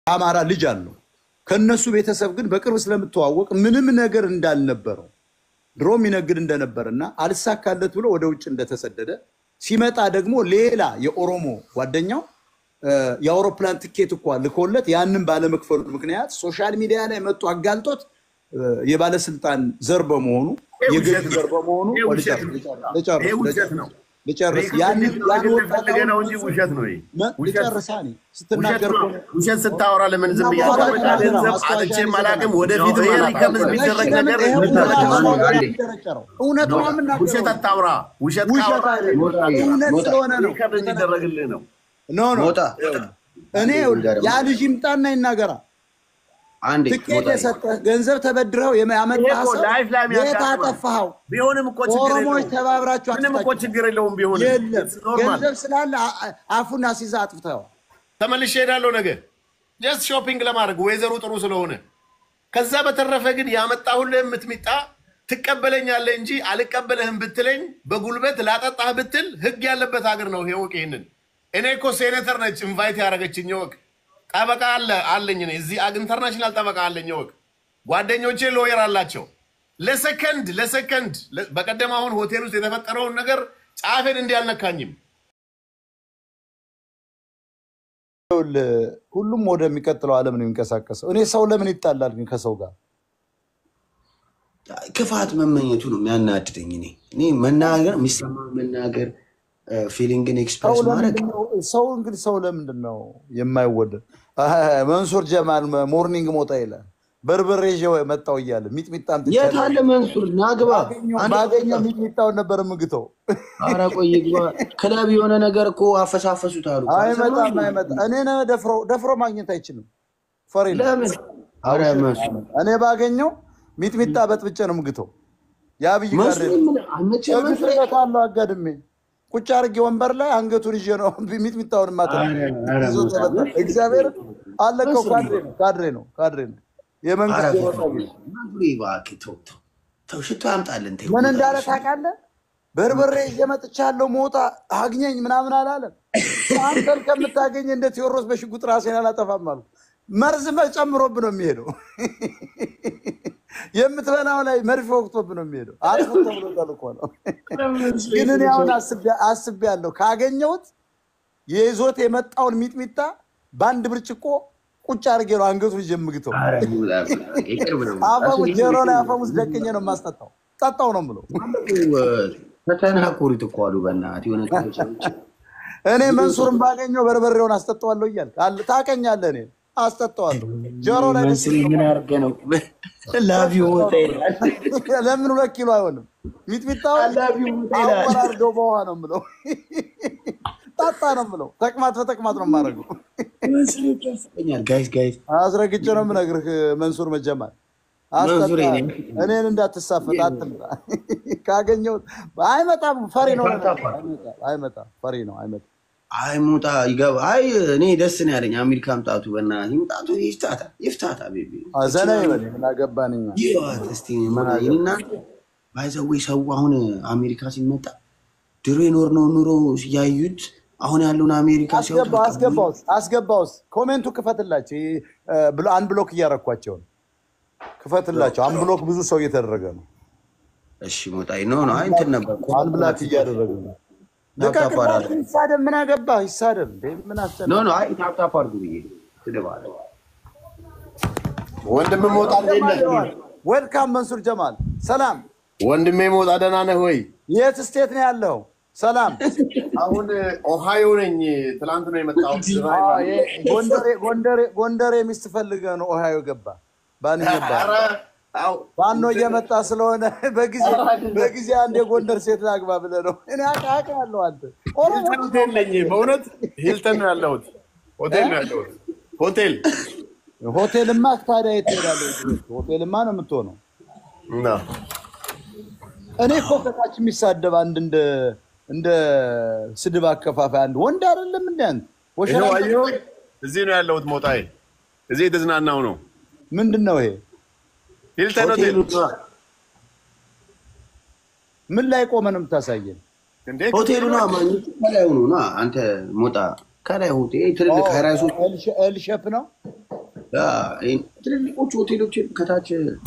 የአማራ ልጅ አለው። ከነሱ ቤተሰብ ግን በቅርብ ስለምተዋወቅ ምንም ነገር እንዳልነበረው ድሮ የሚነግድ እንደነበር እና አልሳካለት ብሎ ወደ ውጭ እንደተሰደደ ሲመጣ ደግሞ ሌላ የኦሮሞ ጓደኛው እ፣ የአውሮፕላን ትኬት እኳ ልኮለት ያንን ባለመክፈሉ ምክንያት ሶሻል ሚዲያ ላይ መጡ አጋልጦት እ፣ የባለስልጣን ዘር በመሆኑ ይሄ የገዢ ውሸት ነው። ዘር በመሆኑ ይሄ ውሸት ነው። ልጨርስ ይሄ ውሸት ነው። ልጨርስ ሪከርድ ያንን ያን እንዲደረግልህ ፈልገህ ነው እንጂ ወጣውን ውሸት ነው። ይሄ መ- ውሸት ልጨርሳ እኔ ውሸት ስትናገር ነው። እኮ ውሸት ስታወራ ለምን ዝም ብዬ ማስታወሻ አዳምጣለሁ? ይዘናል፣ ገንዘብ ማስታወሻ አጥቼም አላውቅም። ይዘናል። ወደፊትም ይሄ አላውቅም። ሪከርድ የሚደረግ ለምን ነገር ይሄ ሁሉ ሞጣ፣ ማስታወሻ አንዴ። የሚደረጨረው? እውነት ነው የምናገረው። ውሸት አታውራ። ውሸት ውሸት ካወራ አይደለም፣ ሞጣ፣ እውነት ሞጣ። ስለሆነ ነው። ሪከርድ እንዲደረግልህ ነው። ኖ ኖ ሞጣ እኔ ይኸውልህ፣ ያ ልጅ ይምጣና ይናገራ። አንዴ ትኬት ሞጣ የሰጠህ ገንዘብ ተበድረው ይሄ ያመጣህ እኮ ሰው ላይፍ ላይ የት የሚያጋጥመው አጠፋኸው? ቢሆንም እኮ ችግር ኦሮሞዎች የለውም። ተባብራችሁ ምንም እኮ አጥፍታችሁ ችግር የለውም። ቢሆንም የለም It's normal። ገንዘብ ስላለ አ- አ- አፉን አስይዘህ አጥፍተኸዋል። ተመልሼ እሄዳለሁ ነገ ጀስት ሾፒንግ ለማድረግ ወይዘሩ ጥሩ ስለሆነ። ከዛ በተረፈ ግን ያመጣሁልህ የምትሚጣ ትቀበለኛለህ እንጂ አልቀበለህም ብትለኝ በጉልበት ላጠጣህ ብትል ህግ ያለበት ሀገር ነው። ይሄ ወቅ ይህንን እኔ እኮ ሴኔተር ነች ኢንቫይት ያደረገችኝ ወቅ ጠበቃ አለ አለኝ እኔ እዚህ አግ- ኢንተርናሽናል ጠበቃ አለኝ ወቅ ጓደኞቼ ሎየር አላቸው። ለሰከንድ ለሰከንድ ለ- በቀደም አሁን ሆቴል ውስጥ የተፈጠረውን ነገር ጫፌን እንዲህ አልነካኝም። ይኸውልህ፣ ሁሉም ወደሚቀጥለው ዓለም ነው የሚንቀሳቀሰው። እኔ ሰው ለምን ይጣላል ግን ከሰው ጋር? ክፋት መመኘቱ ነው የሚያናድደኝ። እኔ እኔ መናገር የሚሰማ መናገር ፊሊንግን ሰው ኤክስፕረስ ማድረግ ለምንድን ነው ሰው እንግዲህ ሰው ለምንድን ነው የማይወደድ? አህ፣ መንሱር ጀማል ሞርኒንግ ሞጣ ይላል በርበሬ ይዤ መጣው እያለ ሚጥሚጣ አምጥቻለሁ። የት አለ መንሱር ናግባ አንድ ባገኘው ሚጥሚጣውን ነበር ምግተው። ኧረ ቆይ ግባ ክለብ የሆነ ነገር እኮ አፈሳፈሱት አሉ አይመጣም አይመጣም። እኔ ነው ደፍሮ ደፍሮ ማግኘት አይችልም። ፈሪ ነው። ለምን ኧረ መንሱር እኔ ባገኘው ሚጥሚጣ በጥብጬ ነው ምግተው። የአብይ ጋር መንሱር ምን አመቸ መንሱር እግፍለታለሁ አጋድሜ ቁጭ አድርጌ ወንበር ላይ አንገቱን ይዤ ነው ሚጥሚጣውን ማተ ኧረ መንሱር እግዚአብሔር አለቀው። ካድሬ ነው ካድሬ ነው ካድሬ ነው የመንግስት ኧረ ጆሮ ጠቢ ነው። መንሱር እባክህ ተው ተው ተው ሽቶ ያምጣልን ተው ምን እንዳለ ታውቃለህ? በርበሬ እየመጥቻለሁ ሞጣ አግኘኝ ምናምን አላለም። አንተን ከምታገኝ እንደ ቴዎድሮስ በሽጉጥ ራሴን አላጠፋም አሉ። መርዝ ጨምሮብህ ነው የሚሄደው። የምትበላው ላይ መርፌ ወቅቶብህ ነው የሚሄደው። አጥፉ ተብሎ ተልኮ ነው። ግን እኔ አሁን አስቤያለሁ ካገኘሁት የይዞት የመጣውን ሚጥሚጣ በአንድ ብርጭቆ ቁጭ አድርጌ ነው አንገቱን ይዤ የምግተው። ኧረ ይውላ፣ ይቅርብ ነው አፈሙስ ጆሮ ላይ አፈሙስ ደቅኜ ነው የማስጠጣው። ጠጣው ነው የምለው። ተተናኮሪት እኮ አሉ በእናትህ የሆነ ሰዎች እኔ መንሱርን ባገኘው በርበሬውን አስጠጣዋለሁ እያልክ አለ ታቀኛለህ። እኔ አስጠጣዋለሁ ጆሮ ላይ መንሱር ምን አድርገህ ነው ላቪ ወጣ ይላል ለምን ሁለት ኪሎ አይሆንም? ሚጥሚጣው ላቪ ወጣ ይላል አወራርደው በውሃ ነው የምለው። ጠጣ ነው የምለው። ተቅማጥ በተቅማጥ ነው የማደርገው። መንሱር ይከፍተኛል ጋይስ ጋይስ አስረግጬ ነው የምነግርህ መንሱር መጀመር መንሱር አስጠጣ። የኔ- እኔን እንዳትሳፈጥ አትምጣ። ካገኘሁት አይመጣም። ፈሪ ነው። አይመጣም፣ አይመጣም። ፈሪ ነው። አይመጣም። አይ ሙጣ ይገባ አይ እኔ ደስ ነው ያለኝ አሜሪካ ምጣቱ በእናትህ ምጣቱ ይፍታታ ይፍታታ ቤቢ ዘና ይበል። ምን አገባን እኛ። ይዋት እስቲ ምናና ባይዘዌ ሰው አሁን አሜሪካ ሲመጣ ድሮ የኖርነው ኑሮ ያዩት አሁን ያለውን አሜሪካ ሲያዩት አስገባ አስገባውስ አስገባውስ ኮሜንቱ ክፈትላቸው። ይሄ ብሎ- አንድ ብሎክ እያረኳቸው ነው። ክፈትላቸው። አንድ ብሎክ ብዙ ሰው እየተደረገ ነው። እሺ ሞጣ ኖ ኖ አይ እንትን ነበር አንድ ብላክ እያደረገ ነው። ታፕታፕ አድርግ። ልቀቅላቸው። ይሳደብ። ምን አገባ ይሳደብ። እንዴ ምን አስጨነቀ? ኖ ኖ አይ ታፕታፕ አድርጉ ብዬ ትደባለ ወንድም ሞጣ እንዴት ነህ? ዌልካም መንሱር ጀማል። ሰላም። ወንድሜ ሞጣ ደህና ነህ ወይ? የት ስቴት ነው ያለው? ሰላም። አሁን ኦሃዮ ነኝ። ትላንት ነው የመጣሁት። አዎ፣ ይሄ ጎንደሬ ጎንደሬ ጎንደሬ ሚስት ፈልገህ ነው ኦሃዮ ገባ። ባን ገባ ኧረ፣ አዎ፣ ባኖ እየመጣ ስለሆነ በጊዜ በጊዜ አንድ የጎንደር ሴት ላግባ ብለህ ነው። እኔ አውቃለሁ አንተ ኦሮሞ ሂልተን ሆቴል ነኝ። በእውነት ሂልተን ነው ያለሁት። ሆቴል ነው ያለሁት። ሆቴል ሆቴልማ ታዲያ የት ትሄዳለህ? ሆቴልማ ነው የምትሆነው። እና እኔ እኮ ከታች የሚሳደብ አንድ እንደ እንደ ስድብ አከፋፋይ አንድ ወንድ አይደለም እንደ አንተ ወሸላ ይኸው አየሁ። እዚህ ነው ያለሁት። ሞጣዬ እዚህ የተዝናናው ነው። ምንድን ነው ይሄ? ሂልተን ሆቴል ምን ላይ ቆመ ነው የምታሳየን? እንዴ ሆቴሉ ና ማግኘት ከላይ ሆኖ ና አንተ ሞጣ ከላይ ሆቴል ትልልቅ ሀይራይሶች ኤልሸፕ ነው። ትልልቆቹ ሆቴሎች ከታች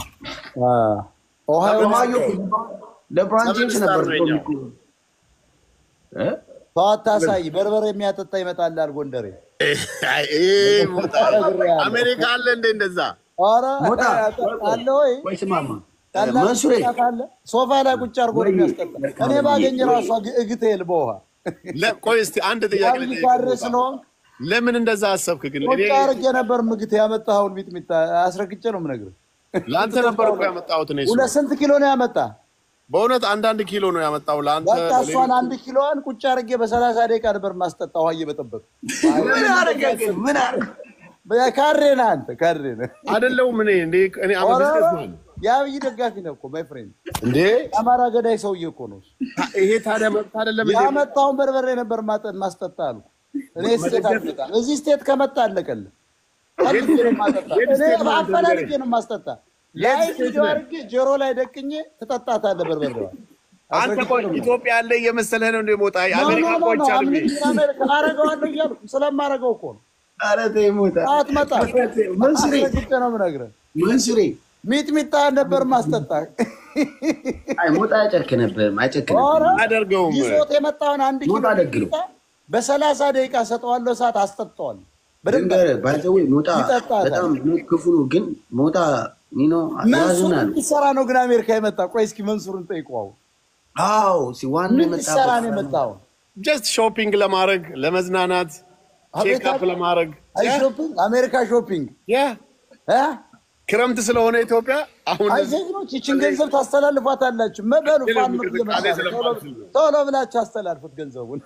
ኦሃዮ ኦሃዮ ለብራን ጄምስ ነበር ሰቨን ስታር እኮ እ? ተዋት አሳይ በርበሬ የሚያጠጣ ይመጣላል ጎንደሬ። አይ፣ ይሄ ሞጣ አሜሪካ አለ እንደ እንደዛ ኧረ ሞጣ አለ ወይ ወይ ስማማ ቀላል መንሱሬ ቅጣት አለ። ሶፋ ላይ ቁጭ አድርጎ ነው የሚያስጠጣ። እኔ ባገኝ ራሷ እግቴል በውሃ ለ- ቆይ እስቲ አንድ ጥያቄ አብይ ልጠይቅህ። ካድሬ ስለሆንክ ለምን እንደዛ አሰብክ ግን? ቁጭ እኔ አድርጌ ነበር ምግት ያመጣኸውን ሚጥሚጣ አስረግጬ ነው የምነግርህ። ለአንተ ነበር እኮ ያመጣሁት እኔ እሱ። ሁለት ስንት ኪሎ ነው ያመጣ? በእውነት አንዳንድ ኪሎ ነው ያመጣው ለአንተ በቃ እሷን ለሌሎቹ። አንድ ኪሎዋን ቁጭ አድርጌ በሰላሳ ደቂቃ ነበር ማስጠጣ ውሃ እየበጠበጥ ምን አረገ ግን ምን አረገ ካድሬ ነህ አንተ ካድሬ ነህ። አይደለሁም እኔ እንዴ እኔ አመ ኧረ ቢዝነስማን የአብይ ደጋፊ ነህ እኮ ማይ ፍሬንድ። እንዴ የአማራ ገዳይ ሰውዬ እኮ ነው እሱ። ይሄ ታዲያ መብት አይደለም እንዴ? ያመጣውን በርበሬ ነበር ማጠ- ማስጠጣ አሉ። እኔ ስቴት አልመጣም። እዚህ ስቴት ከመጣ አለቀልህ። ፈልጌ ነው የማጠጣ። የት እኔ ስቴት ነው አንተ አፈላልጌ ንገረኝ? ነው የማስጠጣ። የት ላይ ስቴት ቪዲዮ ነህ? አድርጌ ጆሮ ላይ ደቅኜ ትጠጣታለህ በርበሬዋን። አንተ አስረግጬ ቆይ ነው የምልህ። ኢትዮጵያ ያለ እየመሰለህ ነው እንደ ሞጣ ኖ የአሜሪካ ኖ ኖ ቆች ኖ አሉ አምልጬ አሜሪካ አረገዋለሁ እያልኩ ስለማረገው እኮ ነው። ኧረ ተይ ሞታ አትመጣም። መንሱሬ አስረግጬ ነው የምነግርህ። መንሱሬ ሚጥሚጣ ነበር ማስጠጣ። አይ ሞጣ አይጨክንብህም አይጨክንብህም ኧረ አያደርገውም ይዞት የመጣውን አንድ ኪሎ ሞጣ ደግ ነው። ሚጥሚጣ በሰላሳ ደቂቃ ሰጠዋለሁ፣ ሰዓት አስጠጣዋለሁ። በደንብ ድንገር ባይዘዌ ሞጣ ይጠጣታል። በጣም ክፉ ነው፣ ግን ሞጣ ኒኖ መንሱር ያዝናል። ሊሰራ ነው ግን አሜሪካ የመጣ ቆይ እስኪ መንሱርን ጠይቀው። አዎ ሲ ዋና ምን ሊሰራ ነው የመጣበት የመጣው? ጀስት ሾፒንግ ለማድረግ ለመዝናናት አቤት ቼክ አፕ ለማድረግ አይ ሾፒንግ አሜሪካ ሾፒንግ ያ እ? ክረምት ስለሆነ ኢትዮጵያ አሁን አይ ዜግኖች ይችን ገንዘብ ታስተላልፏታላችሁ። መበሉ ፊልም ፋን እንቅስቃሴ ስለማልችል ነው። ቶሎ ብላችሁ አስተላልፉት ገንዘቡን።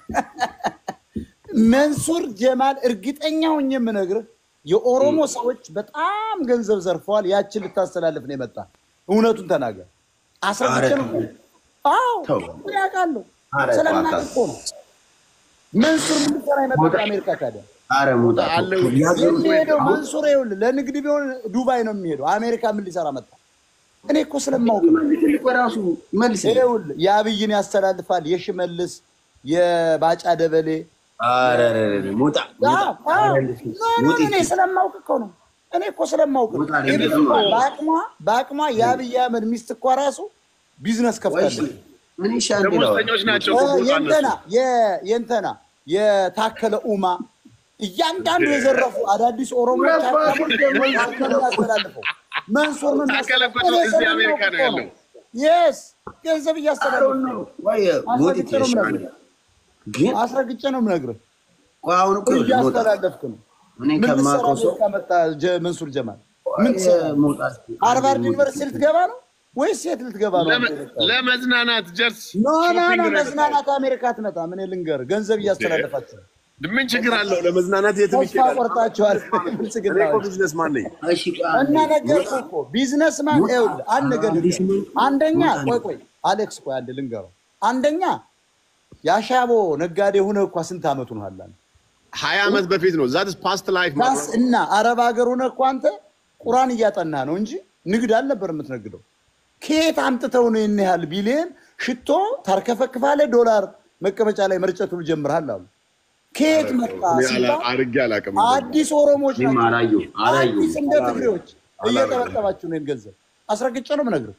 መንሱር ጀማል እርግጠኛ ሆኜ የምነግርህ የኦሮሞ ሰዎች በጣም ገንዘብ ዘርፈዋል። ያችን ልታስተላልፍ ነው የመጣ። እውነቱን ተናገር። አስረግጬ ነው ኧረ አዎ ተው። ምን ያውቃለሁ ኧረ ስለማውቅ እባክህ። እኮ ነው። መንሱር ምን ሊሰራ የመጣ ከአሜሪካ ታዲያ? አረ ሞጣ አለ የሚሄደው መንሱር ይኸውልህ ለንግድ ቢሆን ዱባይ ነው የሚሄደው። አሜሪካ ምን ሊሰራ መጣ? እኔ እኮ ስለማውቅ ነው። ትልቅ በራሱ መልስ ይኸውልህ የአብይን ያስተላልፋል፣ የሽመልስ የባጫ ደበሌ አረ ሞጣ አዎ፣ አዎ። ኖ፣ ኖ፣ እኔ ስለማውቅ እኮ ነው። እኔ እኮ ስለማውቅ ነው። ሞጣ ላይ ኢቭን ብዙ እንኳን ነው። በአቅሟ በአቅሟ የአብይ አህመድ ሚስት እኮ ራሱ ቢዝነስ ከፍታለች። ምን ይሻል ደሞዝተኞች ናቸው እኮ ሞጣ የእንተና እነሱ። የ- የእንተና የታከለ ኡማ እያንዳንዱ የዘረፉ አዳዲስ ኦሮሞዎች ሀብታሞች መንሱር ነው ያስተላልፈው። መንሱር ምን ታከለ እኮ እኔ እዚህ ስለማውቅ አሜሪካ ነው እኮ ያለው። የስ ገንዘብ እያስተላለፉ ነው። ወይ ሞት አስረግጬ ነው ይሻል የምነግርህ። ግን አስረግጬ ነው የምነግርህ። ቆይ አሁን እኮ ሞጣ እያስተላለፍክ ነው። እኔ ምን ልትሰራ ከማውቀው ሰው አሜሪካ መጣ ጀ- መንሱር ጀማል? ምን ትሰራ? ሞጣ ሃርቫርድ ዩኒቨርሲቲ ልትገባ ነው ወይስ የት ልትገባ ነው? ለመ- ለመዝናናት ጀስት ኖ ኖ ኖ ሾፒንግ ነው መዝናናት አሜሪካ አትመጣም። እኔ ልንገርህ ገንዘብ እያስተላለፋችሁ ነው። ምን ችግር አለው? ለመዝናናት የትም ተስፋ ይችላል። ቆርጣችኋል። እኔ ብልጽግና እኮ ቢዝነስ ማን ነኝ? እሺ ቆይ አንዴ። እና ነገርኩህ እኮ ቢዝነስማን ይኸውልህ፣ አንድ ነገር ልንገርህ። አንደኛ ቆይ ቆይ አሌክስ ቆይ አንድ ልንገረው። አንደኛ የአሻቦ ነጋዴ ሆነህ እኳ ስንት ዓመቱ ነው አላለ ሀያ ዓመት በፊት ነው ዛት ፓስት ላይፍ ዳስ እና አረብ ሀገር ሆነህ እኮ አንተ ቁራን እያጠና ነው እንጂ ንግድ አልነበር የምትነግደው። ከየት አምጥተው ነው ይህን ያህል ቢሊየን ሽቶ ታርከፈክፋለህ፣ ዶላር መቀመጫ ላይ መርጨቱ ጀምርሃል አሉ። ከየት መጣ ሲባል አድርጌ አላውቅም። አዲስ ኦሮሞዎች እኔም ናቸው። አላየሁም አላየሁም። አዲስ እንደ ትግሬዎች እየጠበጠባችሁ ነው ገንዘብ አስረግጬ ነው የምነግርህ።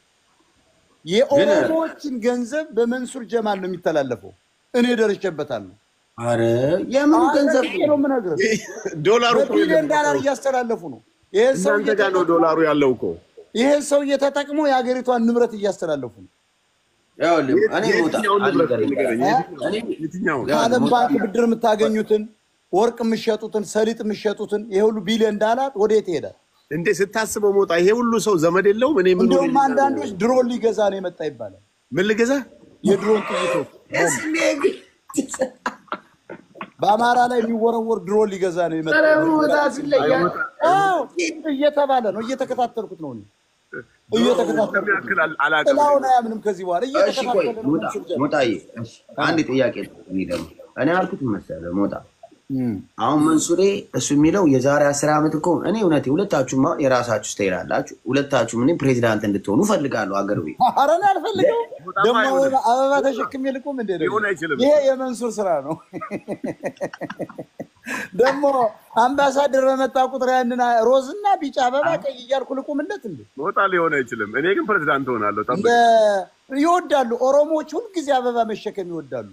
የኦሮሞዎችን ገንዘብ በመንሱር ጀማል ነው የሚተላለፈው። እኔ ደርሼበታለሁ። አረ የምኑ ገንዘብ አስረግጬ ነው የምነግርህ። ዶላሩ እኮ በቢሊዮን የለም። ዳላር እያስተላለፉ ነው። ይህን ሰው እናንተ ጋር ነው ዶላሩ ያለው እኮ። ይህን ሰውዬ ተጠቅሞ የሀገሪቷን ንብረት እያስተላለፉ ነው። ይኸውልህ እኔ ሞጣ የትኛውን ንብረት አልገርም። ንገረኝ? እኔ የትኛውን? ከዓለም ባንክ ብድር የምታገኙትን ወርቅ የምሸጡትን ሰሊጥ የምሸጡትን ይሄ ሁሉ ቢሊዮን ዳላር ወዴት ይሄዳል? እንዴ ስታስበው ሞጣ ይሄ ሁሉ ሰው ዘመድ የለውም። እኔ ምን እንዲሁም አንዳንዶች ድሮን ሊገዛ ነው የመጣ ይባላል። ምን ልገዛ? የድሮን ጥይቶች በአማራ ላይ የሚወረወር ድሮን ሊገዛ ነው የመጣ ኧረ ሞጣ ሲለያል አዎ፣ እየተባለ ነው። እየተከታተልኩት ነው እኔ እየተከታተልኩት ነው። ያክል አላውቅም። ጥላውን አያምንም ከዚህ በኋላ እሺ ቆይ እየተከታተለ ነው። ሞጣ ሞጣዬ እሺ አንድ ጥያቄ ነው። እኔ ደግሞ እኔ አልኩት መሰለህ ሞጣ አሁን መንሱሬ እሱ የሚለው የዛሬ አስር ዓመት እኮ እኔ እውነቴ ሁለታችሁም አሁን የራሳችሁ ስታይል አላችሁ። ሁለታችሁም እኔ ፕሬዚዳንት እንድትሆኑ ፈልጋለሁ አገር ቤት ኧረ እኔ አልፈልገው ደግሞ አበባ- አበባ ተሸክሜ ልቁም እንዴ? ደግሞ ሊሆን አይችልም። ይሄ የመንሱር ስራ ነው። ደግሞ አምባሳደር በመጣ ቁጥር ያንን ሮዝና ቢጫ አበባ ቀይ እያልኩ ልቁምለት እንዴ? ሞጣ ሊሆን አይችልም። እኔ ግን ፕሬዚዳንት ሆናለሁ። ጠብቅ። እንደ ይወዳሉ ኦሮሞዎች ሁልጊዜ አበባ መሸከም ይወዳሉ።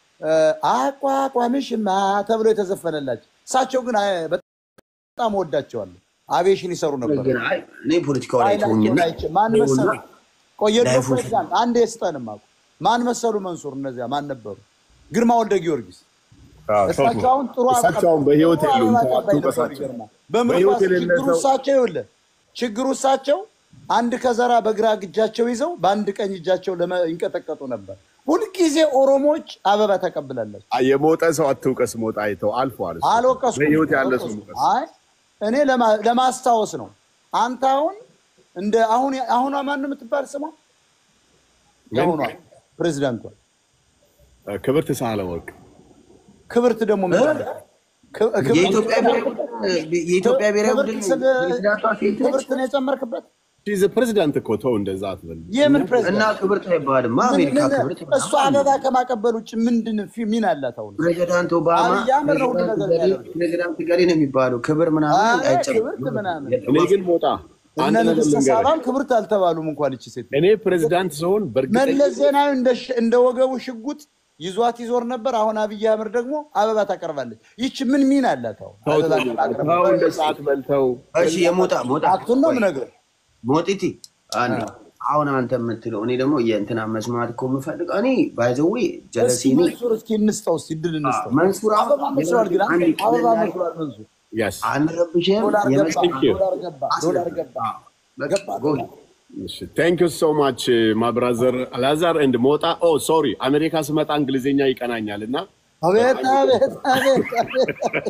አቋቋምሽማ ተብሎ የተዘፈነላቸው እሳቸው ግን አይ፣ በጣም ወዳቸዋለሁ። አቤሽን ይሰሩ ነበር። ግን አይ እኔ ፖለቲካው ላይ ተውኝና ማን መሰሉ ቆየ ላይፉ ፕሬዚዳንት አንድ የስጠንም አቁ ማን መሰሉ መንሱር እነዚያ ማን ነበሩ? ግርማ ወልደ ጊዮርጊስ አዎ፣ ተው፣ እሳቸው አሁን ጥሩ እሳቸው አሁን በህይወት ጥሩ የሉም። አበባ ተው፣ አቀባይ ነበሩ። አትውቀሳቸው። ይገርማል። በምርኳስ በህይወት የሌለ ችግሩ ሰው- እሳቸው ይኸውልህ ችግሩ እሳቸው አንድ ከዘራ በግራ እጃቸው ይዘው በአንድ ቀኝ እጃቸው ለመ- ይንቀጠቀጡ ነበር። ሁልጊዜ ኦሮሞዎች አበባ ተቀብላለች። አይ፣ የሞተ ሰው አትውቀስ። ሞጣ አይተው አልፏል። እሱ። አልወቀስኩም። በህይወት ያለ ሰው አልወቀስኩም። ውቀስ። አይ እኔ ለማ- ለማስታወስ ነው። አንተ አሁን እንደ አሁን አሁኗ ማን ነው የምትባል ስሟ? የአሁኗ ፕሬዚዳንቷ ክብርት ሳህለወርቅ ክብርት ደግሞ ምንድን ነው? ክ- ክብርት- የኢትዮጵያ ብሔራዊ የኢትዮጵያ ብሔራዊ ቡድን ክብርት ስለ- ፕሬዚዳንቷ ሴት ነች ክብርት ነው የጨመርክበት? ሺዝ ፕሬዚዳንት እኮ ተው፣ እንደዛ አትበል። የምን እና ፕሬዚዳንት? ክብርት አይባልም። አሜሪካ ምን- ክብርት እሷ አበባ ከማቀበል ውጭ ምንድን ፊ- ሚና አላት? አሁን ፕሬዚዳንት ኦባማ አብይ አህመድ ነው ሁሉ ነገር ፕሬዚዳንት የሚያደርገው። ፕሬዚዳንት ገሌ ነው የሚባለው። ክብር ምናምን አይ፣ አይጨምርም። ክብርት ምናምን እኔ ግን ሞጣ አንድ እነ ነገር ንግስተ ልንገርህ። ሳባም ክብርት አልተባሉም እንኳን ይቺ ሴት እኔ ፕሬዚዳንት ስሆን በእርግጠኛ መለስ ዜናዊ እንደ ሽ- እንደ ወገቡ ሽጉጥ ይዟት ይዞር ነበር። አሁን አብይ አህመድ ደግሞ አበባ ታቀርባለች። ይቺ ምን ሚና አላት? አሁን ተው፣ አበባ ተው፣ ማቅረብ ተው፣ እንደ ሰዓት በልተው እሺ የሞጣ ሞጣ አክቱን ነው የምነግርህ። ሞጢቲ አንድ አሁን አንተ የምትለው እኔ ደግሞ የእንትና መስማት እኮ የምፈልገው እኔ ባይዘዌ ጀለሲ እስኪ መንሱር እስኪ እንስጠው፣ እስኪ ድል እንስጠው። መንሱር አሁን አበባ መስሏል፣ ግን አንድ አበባ ቀላል መስሏል መንሱር። ያስ አንረብሽም ዶላር ገባ፣ Thank you. ዶላር ገባ፣ ዶላር ገባ። ገባ፣ ጎል ቴንክ ዩ ሶ ማች ማብራዘር አላዛር ኤንድ ሞጣ ኦ ሶሪ አሜሪካ ስመጣ እንግሊዝኛ ይቀናኛል እና አቤት አቤት አቤት አቤት።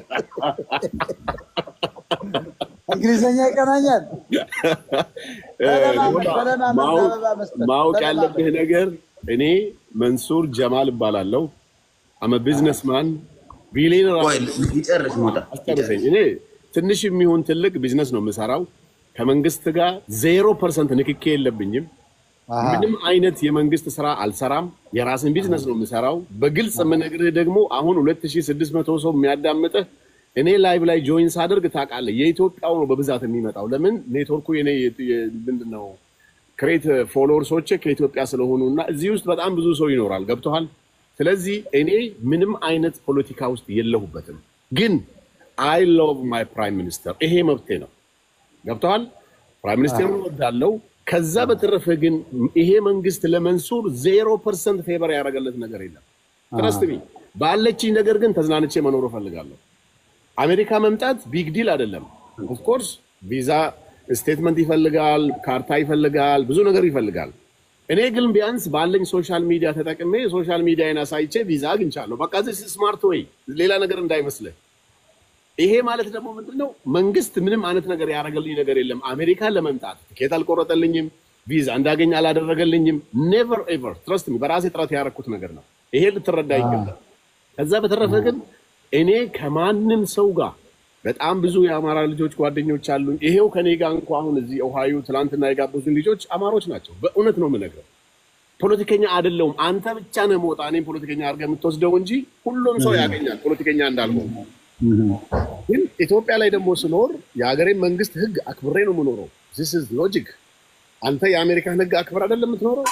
እንግሊዝኛ ይቀናኛል። ተለማመድ፣ ተለማመድ፣ ማወቅ- አበባ መስጠት፣ ማወቅ ተለማመድ። ያለብህ ነገር እኔ መንሱር ጀማል እባላለሁ። አመ ቢዝነስማን ቢሊየነር ቆይ ይጨርስ ሞጣ አስጨርሰኝ። እኔ ትንሽ የሚሆን ትልቅ ቢዝነስ ነው የምሰራው። ከመንግስት ጋር ዜሮ ፐርሰንት ንክኬ የለብኝም። አሃ። ምንም አይነት የመንግስት ስራ አልሰራም። የራስን ቢዝነስ ነው የምሰራው። በግልጽ የምነግርህ ደግሞ አሁን 2600 ሰው የሚያዳምጥህ እኔ ላይቭ ላይ ጆይን ሳደርግ ታውቃለህ፣ የኢትዮጵያው ነው በብዛት የሚመጣው። ለምን ኔትወርኩ የኔ ምንድን ነው ክሬት ፎሎወርሶች ከኢትዮጵያ ስለሆኑ እና እዚህ ውስጥ በጣም ብዙ ሰው ይኖራል። ገብቶሃል? ስለዚህ እኔ ምንም አይነት ፖለቲካ ውስጥ የለሁበትም። ግን አይ ሎቭ ማይ ፕራይም ሚኒስተር፣ ይሄ መብቴ ነው። ገብተዋል። ፕራይም ሚኒስቴር ወዳለው። ከዛ በተረፈ ግን ይሄ መንግስት ለመንሱር ዜሮ ፐርሰንት ፌቨር ያደረገለት ነገር የለም። ትረስት ሚ ባለችኝ ነገር ግን ተዝናንቼ መኖር እፈልጋለሁ። አሜሪካ መምጣት ቢግ ዲል አይደለም። ኦፍኮርስ ቪዛ ስቴትመንት ይፈልጋል፣ ካርታ ይፈልጋል፣ ብዙ ነገር ይፈልጋል። እኔ ግን ቢያንስ ባለኝ ሶሻል ሚዲያ ተጠቅሜ ሶሻል ሚዲያን አሳይቼ ቪዛ አግኝቻለሁ። በቃ ስማርት ወይ ሌላ ነገር እንዳይመስልህ። ይሄ ማለት ደግሞ ምንድን ነው? መንግስት ምንም አይነት ነገር ያደረገልኝ ነገር የለም። አሜሪካን ለመምጣት ትኬት አልቆረጠልኝም፣ ቪዛ እንዳገኝ አላደረገልኝም። ኔቨር ኤቨር ትረስት ሚ በራሴ ጥረት ያደረኩት ነገር ነው። ይሄ ልትረዳ ይገባል። ከዛ በተረፈ ግን እኔ ከማንም ሰው ጋር በጣም ብዙ የአማራ ልጆች ጓደኞች አሉኝ። ይሄው ከኔ ጋር እንኳ አሁን እዚህ ኦሃዮ ትናንትና የጋበዙኝ ልጆች አማሮች ናቸው። በእውነት ነው የምነግረው። ፖለቲከኛ አይደለሁም። አንተ ብቻ ነህ መውጣ እኔም ፖለቲከኛ አድርገህ የምትወስደው እንጂ ሁሉም ሰው ያገኛል ፖለቲከኛ እንዳልሆነ ግን ኢትዮጵያ ላይ ደግሞ ስኖር የሀገሬን መንግስት ህግ አክብሬ ነው የምኖረው። ዚስ ኢዝ ሎጂክ። አንተ የአሜሪካን ህግ አክብር አይደለም የምትኖረው።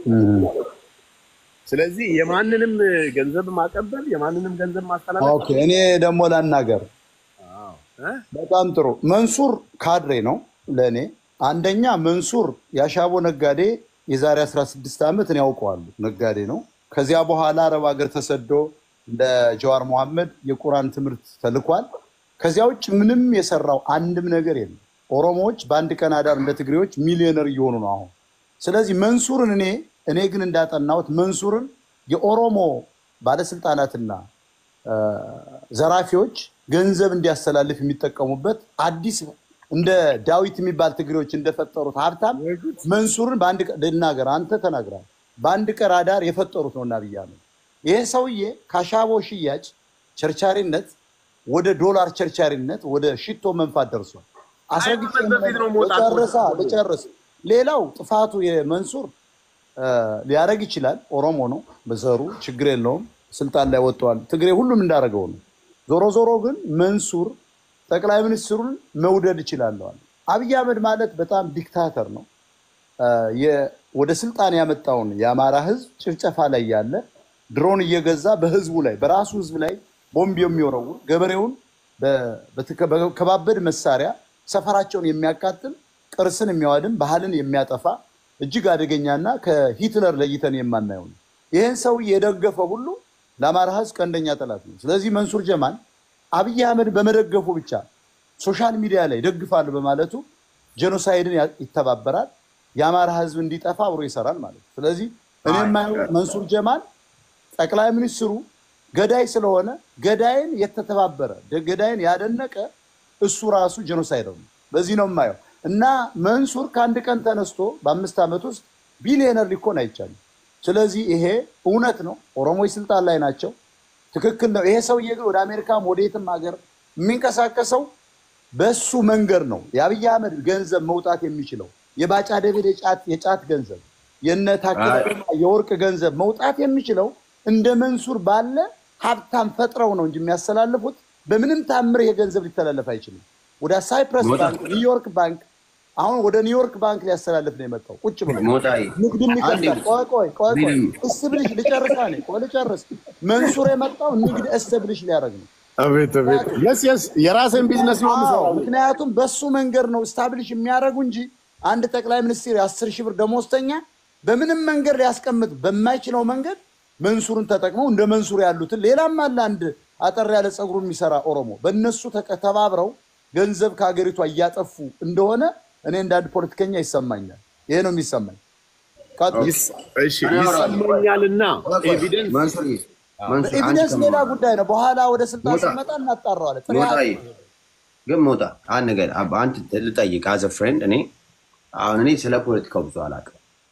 ስለዚህ የማንንም ገንዘብ ማቀበል የማንንም ገንዘብ ማስተላለፍ ኦኬ፣ እኔ ደግሞ ላናገር። እ? በጣም ጥሩ። መንሱር ካድሬ ነው ለእኔ። አንደኛ መንሱር የአሻቦ ነጋዴ የዛሬ 16 ዓመት እኔ ያውቀዋለሁ። ነጋዴ ነው። ከዚያ በኋላ አረብ ሀገር ተሰዶ እንደ ጀዋር መሐመድ የቁርአን ትምህርት ተልኳል። ከዚያ ውጭ ምንም የሰራው አንድም ነገር የለም። ኦሮሞዎች በአንድ ቀን አዳር እንደ ትግሬዎች ሚሊዮነር እየሆኑ ነው አሁን። ስለዚህ መንሱርን እኔ እኔ ግን እንዳጠናሁት መንሱርን የኦሮሞ ባለስልጣናትና እ፣ ዘራፊዎች ገንዘብ እንዲያስተላልፍ የሚጠቀሙበት አዲስ እንደ ዳዊት የሚባል ትግሬዎች እንደፈጠሩት ሀብታም መንሱርን በአንድ ቀን ልናገር፣ አንተ ተናግራል። በአንድ ቀን አዳር የፈጠሩት ነው እና ብያለሁ። ይሄ ሰውዬ ከአሻቦ ሽያጭ ቸርቻሪነት ወደ ዶላር ቸርቻሪነት ወደ ሽቶ መንፋት ደርሷል። አስረግጬ ዓመት በፊት ነው መውጣት ልጨርሳ ልጨርስ። ሌላው ጥፋቱ የመንሱር እ፣ ሊያደርግ ይችላል። ኦሮሞ ነው በዘሩ ችግር የለውም። ስልጣን ላይ ወጥተዋል። ትግሬ ሁሉም እንዳደረገው ነው። ዞሮ ዞሮ ግን መንሱር ጠቅላይ ሚኒስትሩን መውደድ እችላለዋል። አብይ አህመድ ማለት በጣም ዲክታተር ነው። አ፣ የ- ወደ ስልጣን ያመጣውን የአማራ ህዝብ ጭፍጨፋ ላይ ያለ ድሮን እየገዛ በህዝቡ ላይ በራሱ ህዝብ ላይ ቦምብ የሚወረውር ገበሬውን በ- በተከ- በከባበድ መሳሪያ ሰፈራቸውን የሚያቃጥል ቅርስን የሚያዋድም ባህልን የሚያጠፋ እጅግ አደገኛና ከሂትለር ለይተን የማናየው ነው። ይህን ሰው የደገፈ ሁሉ ለአማራ ህዝብ ቀንደኛ ጠላት ነው። ስለዚህ መንሱር ጀማል አብይ አህመድ በመደገፉ ብቻ ሶሻል ሚዲያ ላይ ደግፋሉ በማለቱ ጄኖሳይድን ያ- ይተባበራል፣ የአማራ ህዝብ እንዲጠፋ አብሮ ይሰራል ማለት ነው። ስለዚህ እኔ የማየው መንሱር ጀማል ጠቅላይ ሚኒስትሩ ገዳይ ስለሆነ ገዳይን የተተባበረ ደ- ገዳይን ያደነቀ እሱ ራሱ ጄኖሳይደር ነው። በዚህ ነው የማየው እና መንሱር ከአንድ ቀን ተነስቶ በአምስት ዓመት ውስጥ ቢሊዮነር ሊኮን አይቻልም። ስለዚህ ይሄ እውነት ነው። ኦሮሞዎች ስልጣን ላይ ናቸው። ትክክል ነው። ይሄ ሰውዬ ግን ወደ አሜሪካም ወደ የትም ሀገር የሚንቀሳቀሰው በሱ መንገድ ነው። የአብይ አህመድ ገንዘብ መውጣት የሚችለው የባጫ ደቤድ የጫት የጫት ገንዘብ የነ ታከለ አይ። ኡማ የወርቅ ገንዘብ መውጣት የሚችለው እንደ መንሱር ባለ ሀብታም ፈጥረው ነው እንጂ የሚያስተላልፉት በምንም ታምር ይሄ ገንዘብ ሊተላለፍ አይችልም። ወደ ሳይፕረስ ሞታ። ባንክ፣ ኒውዮርክ ባንክ አሁን ወደ ኒውዮርክ ባንክ ሊያስተላልፍ ነው የመጣው ቁጭ ብሎ ሞጣዬ ንግድም ይከፍታል። አንዴ ቆይ ቆይ ቆይ ቆይ ቢልም እስብልሽ ልጨርሳ ነ ቆይ ልጨርስ። መንሱር የመጣው ንግድ እስብልሽ ሊያደርግ ነው። አቤት አቤት። የስ የስ የራስን ቢዝነስ ነው አዎ፣ የምሰራው። ምክንያቱም በሱ መንገድ ነው ስታብሊሽ የሚያደርጉ እንጂ አንድ ጠቅላይ ሚኒስትር የአስር ሺህ ብር ደሞዝተኛ በምንም መንገድ ሊያስቀምጥ በማይችለው መንገድ መንሱርን ተጠቅመው እንደ መንሱር ያሉትን ሌላም አለ አንድ አጠር ያለ ፀጉሩን የሚሰራ ኦሮሞ በእነሱ ተቀ- ተባብረው ገንዘብ ከሀገሪቷ እያጠፉ እንደሆነ እኔ እንደ አንድ ፖለቲከኛ ይሰማኛል። ይሄ ነው የሚሰማኝ። ቀጥል። ይስ- እሺ ይሰማኛልና ኤቪደንስ መንሱር መንሱር አንቺ ኤቪደንስ ሌላ ከማ- ጉዳይ ነው። በኋላ ወደ ስልጣን ሞጣ። ሲመጣ እናጣራዋለን። ጥሬ ሞጣዬ ሀቅ ነው። ግን ሞጣ አንድ ነገር አብ- አንተ ልጠይቅ አዘ ፍሬንድ እኔ አሁን እኔ ስለ ፖለቲካው ብዙ አላውቅም፣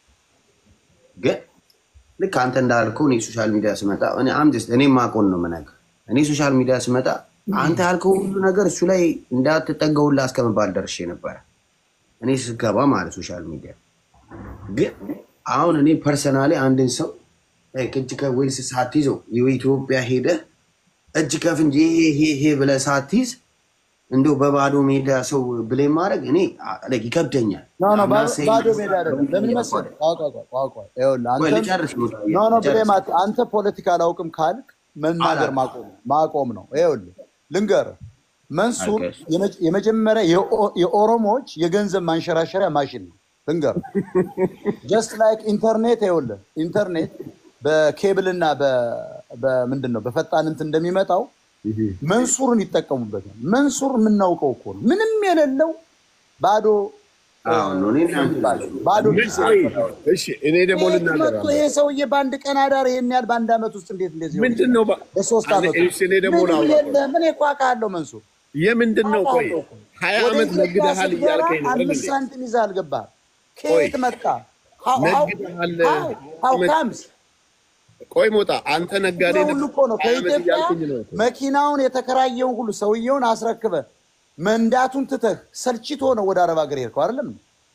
ግን ልክ አንተ እንዳልከው እኔ ሶሻል ሚዲያ ስመጣ እኔ አም ጀስት እኔ ማቆን ነው የምነግርህ። እኔ ሶሻል ሚዲያ ስመጣ አንተ ያልከው ሁሉ ነገር እሱ ላይ እንዳትጠገውላ እስከመባል ደርሼ ነበረ እኔ ስገባ ማለት ሶሻል ሚዲያ ግን አሁን እኔ ፐርሰናሊ አንድን ሰው ላይክ እጅ ከወይስ ሳትይዘው የኢትዮጵያ ሄደህ እጅ ከፍንጅ ይሄ ይሄ ይሄ ብለህ ሳትይዝ እንደው በባዶ ሜዳ ሰው ብሌም ማድረግ እኔ አ- like ይከብደኛል። ኖ ኖ I'm not saying- ባዶ ሜዳ አይደለም። ለምን መሰለህ? ቆይ ቆይ ቆይ ቆይ ቆይ ይኸውልህ ቆይ አንተ ልጨርስ ሞጣ፣ ኖ ኖ ልጨርስ። ብሌም አት- አንተ ፖለቲካ አላውቅም ካልክ መናገር አላውቅም። ማቆም ማቆም ነው። ይኸውልህ ልንገርህ፣ መንሱር አልገስ። የመ- የመጀመሪያ የኦ- የኦሮሞዎች የገንዘብ ማንሸራሸሪያ ማሽን ነው። ልንገርህ ጀስት ላይክ ኢንተርኔት ይኸውልህ ኢንተርኔት በኬብል እና በምንድን ነው በፈጣን እንትን እንደሚመጣው መንሱርን ይጠቀሙበታል። መንሱር የምናውቀው እኮ ነው። ምንም የሌለው ባዶ አዎ ነው እኔ እናንተ ባዶ ኪስ የሌለው እሺ እኔ ደግሞ ይሄ ልናገር መጥቶ ይሄ ሰውዬ በአንድ ቀን አዳር ይሄን ያህል በአንድ ዓመት ውስጥ እንዴት እንደዚህ ሆነ? ምንድን ነው ባ- በሶስት አንዴ ዓመት እሺ፣ እኔ ደግሞ ምንም ላውራ። የለም። ምን የቋቃለው መንሱር የምንድን ነው ቆይ ሀያ ወደ ዓመት ኢትዮጵያ ነግደሃል ስትገባ እያልከኝ ነው አይደል አምስት እንዴ? ሳንቲም ይዘህ አልገባህም። ከየት መጣ? How- how- ነግደሃል። how- how ዓመት- comes? ቆይ ሞጣ አንተ ነጋዴ ይሄ ነህ። ሁሉ እኮ ነው ሀያ ዓመት ከኢትዮጵያ እያልከኝ ነው እኮ። መኪናውን የተከራየውን ሁሉ ሰውየውን አስረክበ መንዳቱን ትተህ ሰልችቶ ነው ወደ አረብ ሀገር ሄድከው አይደለም?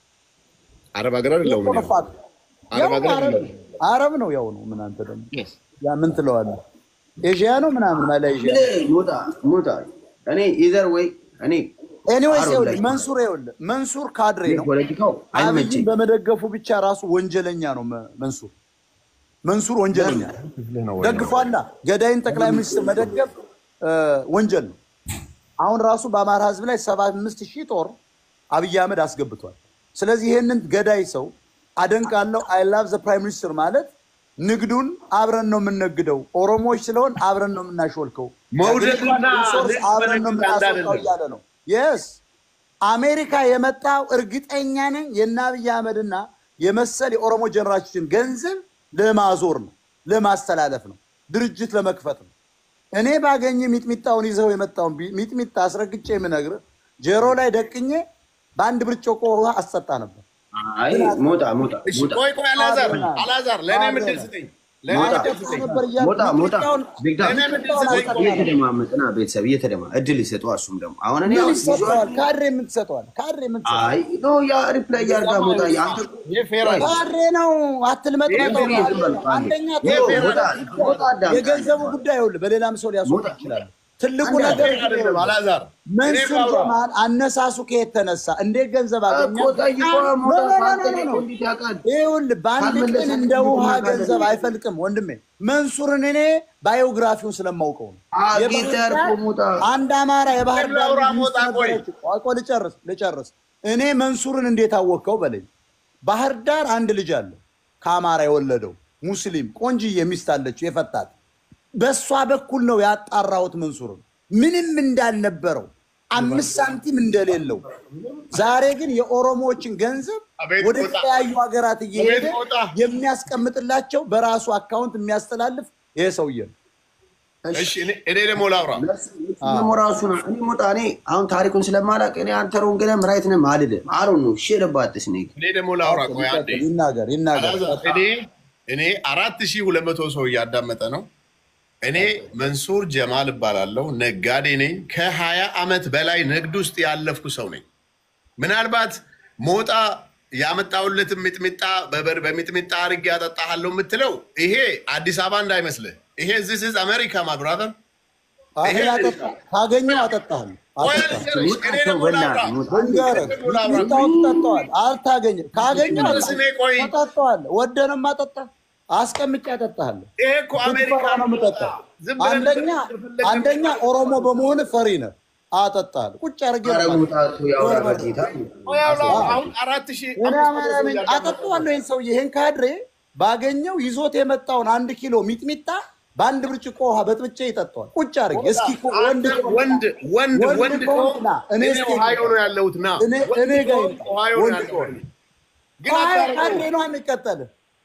አረብ ሀገር አይደለሁም እኔ። ፋክት አረብ ያው ሀገር አረብ አይደለሁም። አረብ ነው ያው ነው። ምን አንተ ደግሞ ያ ምን ትለዋለህ? ኤዥያ ነው ምናምን ማላይዥያ ሞጣ ሞጣ እኔ ኢዘር ወይ እኔ ኤኒዌይስ አረብ ይኸውልህ ላይ- መንሱር ይኸውልህ መንሱር ካድሬ ነው። ፖለቲካው አብይን አይመቸኝ በመደገፉ ብቻ ራሱ ወንጀለኛ ነው መ- መንሱር መንሱር ወንጀለኛ ደግፏላ። ገዳይን ጠቅላይ ሚኒስትር መደገፍ እ፣ ወንጀል ነው። አሁን ራሱ በአማራ ሕዝብ ላይ ሰባ አምስት ሺህ ጦር አብይ አህመድ አስገብቷል። ስለዚህ ይህንን ገዳይ ሰው አደንቃለሁ። አይ ላቭ ዘ ፕራይም ሚኒስትር ማለት ንግዱን አብረን ነው የምንነግደው፣ ኦሮሞዎች ስለሆን አብረን ነው የምናሾልከው፣ መውደድና ሪሶርስ ንግድ አብረን ነው በንግድ አንድ የምናስወጣው አይደለም። እያለ ነው። የስ አሜሪካ የመጣው እርግጠኛ ነኝ የእነ አብይ አህመድና የመሰል የኦሮሞ ጀነራሎችን ገንዘብ ለማዞር ነው፣ ለማስተላለፍ ነው፣ ድርጅት ለመክፈት ነው። እኔ ባገኘ ሚጥሚጣውን ይዘው የመጣውን ቢ- ሚጥሚጣ አስረግጬ የምነግርህ ጀሮ ላይ ደቅኜ በአንድ ብርጭቆ ውሃ አስጠጣ ነበር። አይ ሞጣ ሞጣ እሺ ሞጣ ቆይ ቆይ አላዛር አብረናል። አላዛር ለእኔ ምድል አብረናል። ስጠኝ ለእኔ ሞጣ ምድል ስጠኝ ነበር እያልኩ ሞጣ ሞጣ ሚጥሚጣውን ቢግዳ ለእኔ ምድል ስጠኝ ቆይ እየተደማመጥና ቤተሰብ እየተደማ እድል ይሰጡ እሱም ደግሞ አሁን እኔ ምን አሁን ይሰጠዋል? ካድሬ ምን ትሰጠዋል? ካድሬ ምን ትሰጠዋል? አይ ኖ ያ ሪፕላይ ያርጋ ሞጣ አንተ ይህ ፌር አይደለም። ካድሬ ነው አትልመጥ ይሄ ነው። ፌር አይደለም። አንደኛ ይሄ ተው፣ ፌር ሞጣ- አይደለም። ሞጣ አዳምጥ። የገንዘቡ ጉዳይ ይኸውልህ በሌላም ሰው ሊያስወጣ ሞጣ ይችላል። ትልቁ አንድ ነገር አይደለም አላዛር እኔ መንሱር ባውራ ጀማል አነሳሱ ከየት ተነሳ? እንዴት ገንዘብ አገኘ? እኮ ጠይቆ ኖ፣ ሞታ ኖ፣ ኖ፣ ኖ፣ ሳትጠይቅ ኖ። እንዴት ያውቃል? ይኸውልህ በአንድ ካልመለሰ ቀን እንደ እንዴት ውሃ እናውቃለን? ገንዘብ አይፈልቅም ወንድሜ። መንሱርን እኔ ባዮግራፊውን ስለማውቀው ነው። አጊተር የባህር እኮ ሞታ ዳር- አንድ አማራ የባህር ዳር ላውራ ልጅ ሞጣ ቆይ። ነበረች። ቆይ ቆይ ልጨርስ ልጨርስ። እኔ መንሱርን እንዴት አወቅከው በለኝ። ባህር ዳር አንድ ልጅ አለ ከአማራ የወለደው ሙስሊም ቆንጅዬ ሚስት አለችው የፈታት። በእሷ በኩል ነው ያጣራሁት መንሱርን ምንም እንዳልነበረው አምስት ሳንቲም እንደሌለው። ዛሬ ግን የኦሮሞዎችን ገንዘብ አቤት ወደ ሞጣ። ተለያዩ ሀገራት እየሄደ አቤት ሞጣ። የሚያስቀምጥላቸው በራሱ አካውንት የሚያስተላልፍ ይሄ ሰውዬ ነው። እሺ እኔ እኔ ደግሞ ላውራ ደግሞ ራሱ ነው። እኔ ሞጣ እኔ አሁን ታሪኩን ስለማላውቅ እኔ አንተ ሮንግለም ራይት ነህ አልልም። አሮ ነው ሽርባትስ ነ እኔ ደግሞ ላውራ ቆይ አንዴ ይናገር ይናገር። አላዛር እኔ እኔ አራት ሺህ ሁለት መቶ ሰው እያዳመጠ ነው። እኔ መንሱር ጀማል እባላለሁ። ነጋዴ ነኝ። ከሀያ ዓመት በላይ ንግድ ውስጥ ያለፍኩ ሰው ነኝ። ምናልባት ሞጣ ያመጣሁለትን ሚጥሚጣ በበር በሚጥሚጣ አድርጌ ያጠጣሃለሁ የምትለው ይሄ አዲስ አበባ እንዳይመስልህ። ይሄ ዚስ ኢዝ አሜሪካ ማ ብራዘር። አይ አጠጣ ካገኘው አጠጣለሁ አጠጣለሁ። እኔ ደግሞ ላውራ ልንገርህ ሚጥሚጣውን ትጠጣዋል። አልታገኘ ካገኘው ስሜ ቆይ አጠጣዋለሁ። ወደንም አጠጣ አስቀምጬ አጠጣሃለሁ። ይሄ እኮ አሜሪካ ስትፈራ ነው የምጠጣው። ዝም ብለህ አንደኛ እንደፈለግህ አንደኛ ኦሮሞ በመሆን ፈሪ ነህ። አጠጣሃለሁ ቁጭ አድርጌ ነው ሞጣቱ ያውራ በጌታ አሁን አራት ሺህ እኔ አማራ ነኝ። አጠጣዋለሁ። ይህን ሰውዬ ይህን ካድሬ ባገኘው ይዞት የመጣውን አንድ ኪሎ ሚጥሚጣ በአንድ ብርጭቆ ውሃ በጥብጬ ይጠጣዋል። ቁጭ አድርጌ እስኪ እኮ ወንድ አንተ ወንድ ወንድ ወንድ ወንድ ከሆንክ ና፣ እኔ እኔ እስኪ ኦሃዮ ነው ያለሁት ና እኔ- ወንድ እኔ ጋር ከሆንክ ይምጣ። ኦሃዮ ነው ወንድ ያለሁት ከሆንክ። ግን ካድሬ አታደርገውም ነው የሚቀጠልህ።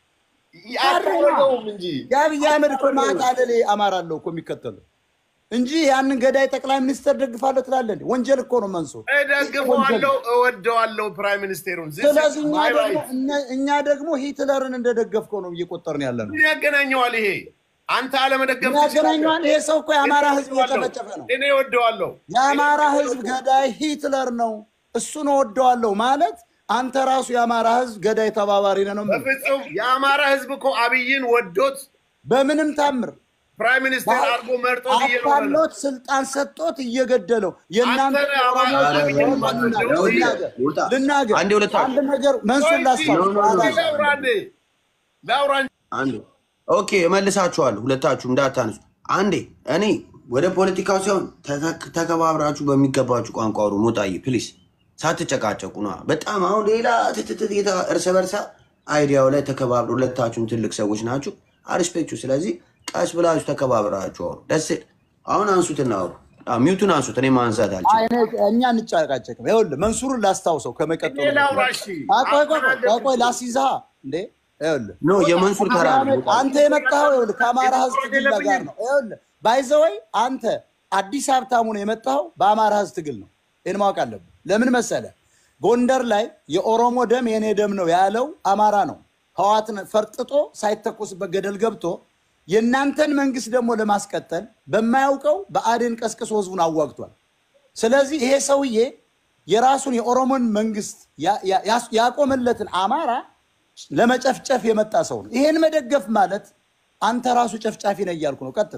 አታደርገውም እንጂ የአብይ አህመድ እኮ ማታለሌ አማራ አለው እኮ የሚከተሉ እንጂ ያንን ገዳይ ጠቅላይ ሚኒስትር ደግፋለሁ ትላለህ እንዴ? ወንጀል እኮ ነው መንሱር። እደግፈዋለሁ እወደዋለሁ ፕራይም ሚኒስቴሩን This is ስለዚህ እኛ my ደግሞ right። እነ- እኛ ደግሞ ሂትለርን እንደደገፍከው ነው እየቆጠርን ያለ ነው። ምን ያገናኘዋል ይሄ አንተ አለመደገፍ ያገናኘዋል። ይሄ ሰው እኮ የአማራ ህዝብ እወደዋለሁ። እየጨፈጨፈ ነው። እኔ እወደዋለሁ የአማራ ህዝብ ገዳይ ሂትለር ነው። እሱን እወደዋለሁ ማለት አንተ ራሱ የአማራ ህዝብ ገዳይ ተባባሪ ነህ ነው የምልህ። በፍጹም የአማራ ህዝብ እኮ አብይን ወዶት በምንም ታምር ፕራይም ሚኒስቴር አድርጎ መርጦት እየኖረ ነው አታሎት ስልጣን ሰጥቶት እየገደለው የእናንተ አንተ ነህ አማራ ኦሮሞዎች አብይን ልናገር፣ ማትወደው። ልናገር፣ ሞጣ ልናገር አንዴ ሁለታችሁ አንድ ነገር መንሱር ላስታውስ ኖ፣ ኖ፣ ኖ። ላውራ እንዴ ላውራ እንጂ አንዴ ኦኬ፣ እመልሳችኋለሁ። ሁለታችሁ እንዳታነሱ። አንዴ እኔ ወደ ፖለቲካው ሳይሆን ተከ- ተከባብራችሁ በሚገባችሁ ቋንቋ አውሩ። ሞጣዬ ፕሊስ፣ ሳትጨቃጨቁ ነ በጣም አሁን ሌላ ትትትት የተ- እርስ በርሳ አይዲያው ላይ ተከባብሩ። ሁለታችሁም ትልቅ ሰዎች ናችሁ፣ አሪስፔክቱ። ስለዚህ ቀስ ብላችሁ ተከባብራችሁ አውሩ። ደስ ይል። አሁን አንሱትና አውሩ። አዎ፣ ሚውቱን አንሱት። እኔ ማንሳት አልችልም። አይ፣ እኔ- እኛ እንጫቃጨቅም። ይኸውልህ መንሱርን ላስታውሰው ከመቀጠሉ እኔ ላውራ እሺ አይ፣ ቆይ ቆይ ቆይ ቆይ ቆይ ላስይዝሃ እንዴ ይኸውልህ ኖ የመንሱር ተራ ነው። ሞጣ። አንተ የመጣኸው ይኸውልህ ከአማራ ህዝብ ትግል ጋር ነው። ይኸውልህ ባይዘወይ አንተ አዲስ ሀብታሙ ነው የመጣኸው በአማራ ህዝብ ትግል ነው። ይህን ማወቅ አለብህ። ለምን መሰለህ? ጎንደር ላይ የኦሮሞ ደም የኔ ደም ነው ያለው አማራ ነው። ህዋትን ፈርጥጦ ሳይተኮስበት ገደል ገብቶ የእናንተን መንግስት ደግሞ ለማስቀጠል በማያውቀው በአዴን ቀስቅሶ ህዝቡን አዋግቷል። ስለዚህ ይሄ ሰውዬ የራሱን የኦሮሞን መንግስት ያ- ያ- ያስ- ያቆመለትን አማራ ለመጨፍጨፍ የመጣ ሰው ነው። ይሄን መደገፍ ማለት አንተ ራሱ ጨፍጫፊ ነህ እያልኩ ነው። ቀጥል።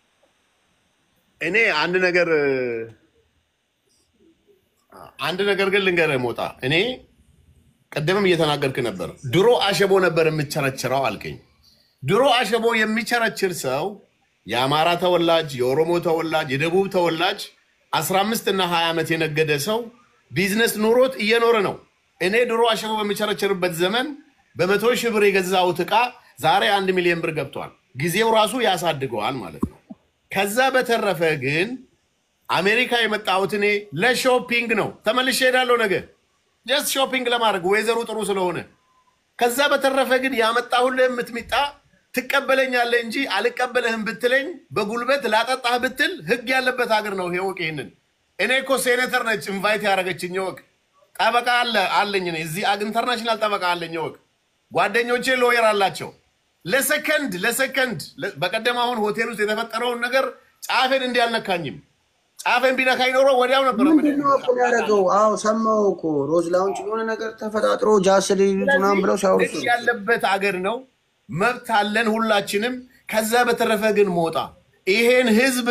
እኔ አንድ ነገር አንድ ነገር ግን ልንገርህ ሞጣ፣ እኔ ቅድምም እየተናገርክ ነበር። ድሮ አሸቦ ነበር የምቸረችረው አልከኝ። ድሮ አሸቦ የሚቸረችር ሰው የአማራ ተወላጅ፣ የኦሮሞ ተወላጅ፣ የደቡብ ተወላጅ 15 እና 20 ዓመት የነገደ ሰው ቢዝነስ ኑሮት እየኖረ ነው። እኔ ድሮ አሸቦ በሚቸረችርበት ዘመን በመቶ ሺህ ብር የገዛሁት ዕቃ ዛሬ አንድ ሚሊዮን ብር ገብቷል። ጊዜው ራሱ ያሳድገዋል ማለት ነው። ከዛ በተረፈ ግን አሜሪካ የመጣሁት እኔ ለሾፒንግ ነው። ተመልሼ ሄዳለሁ ነገ ጀስት ሾፒንግ ለማድረግ ወይዘሩ ጥሩ ስለሆነ። ከዛ በተረፈ ግን ያመጣሁልህ የምትሚጣ ትቀበለኛለህ እንጂ አልቀበለህም ብትለኝ በጉልበት ላጠጣህ ብትል ህግ ያለበት ሀገር ነው። ይሄ ወቅ ይህንን እኔ እኮ ሴኔተር ነች ኢንቫይት ያደረገችኝ ወቅ ጠበቃ አለ አለኝ እኔ እዚህ አግ- ኢንተርናሽናል ጠበቃ አለኝ ወቅ ጓደኞቼ ሎየር አላቸው። ለሰከንድ ለሰከንድ ለ- በቀደም አሁን ሆቴል ውስጥ የተፈጠረውን ነገር ጫፌን እንዲህ አልነካኝም። ጫፌን ቢነካኝ ኖሮ ወዲያው ነበር ምንድን ነው እኮ ያደረገው? አዎ ሰማሁ እኮ ሮዝ ላውንች የሆነ ነገር ተፈጣጥሮ ጃስ ሊሉት ምናምን ብለው ሲያወሩ ህግ ያለበት አገር ነው። መብት አለን ሁላችንም። ከዛ በተረፈ ግን ሞጣ ይሄን ህዝብ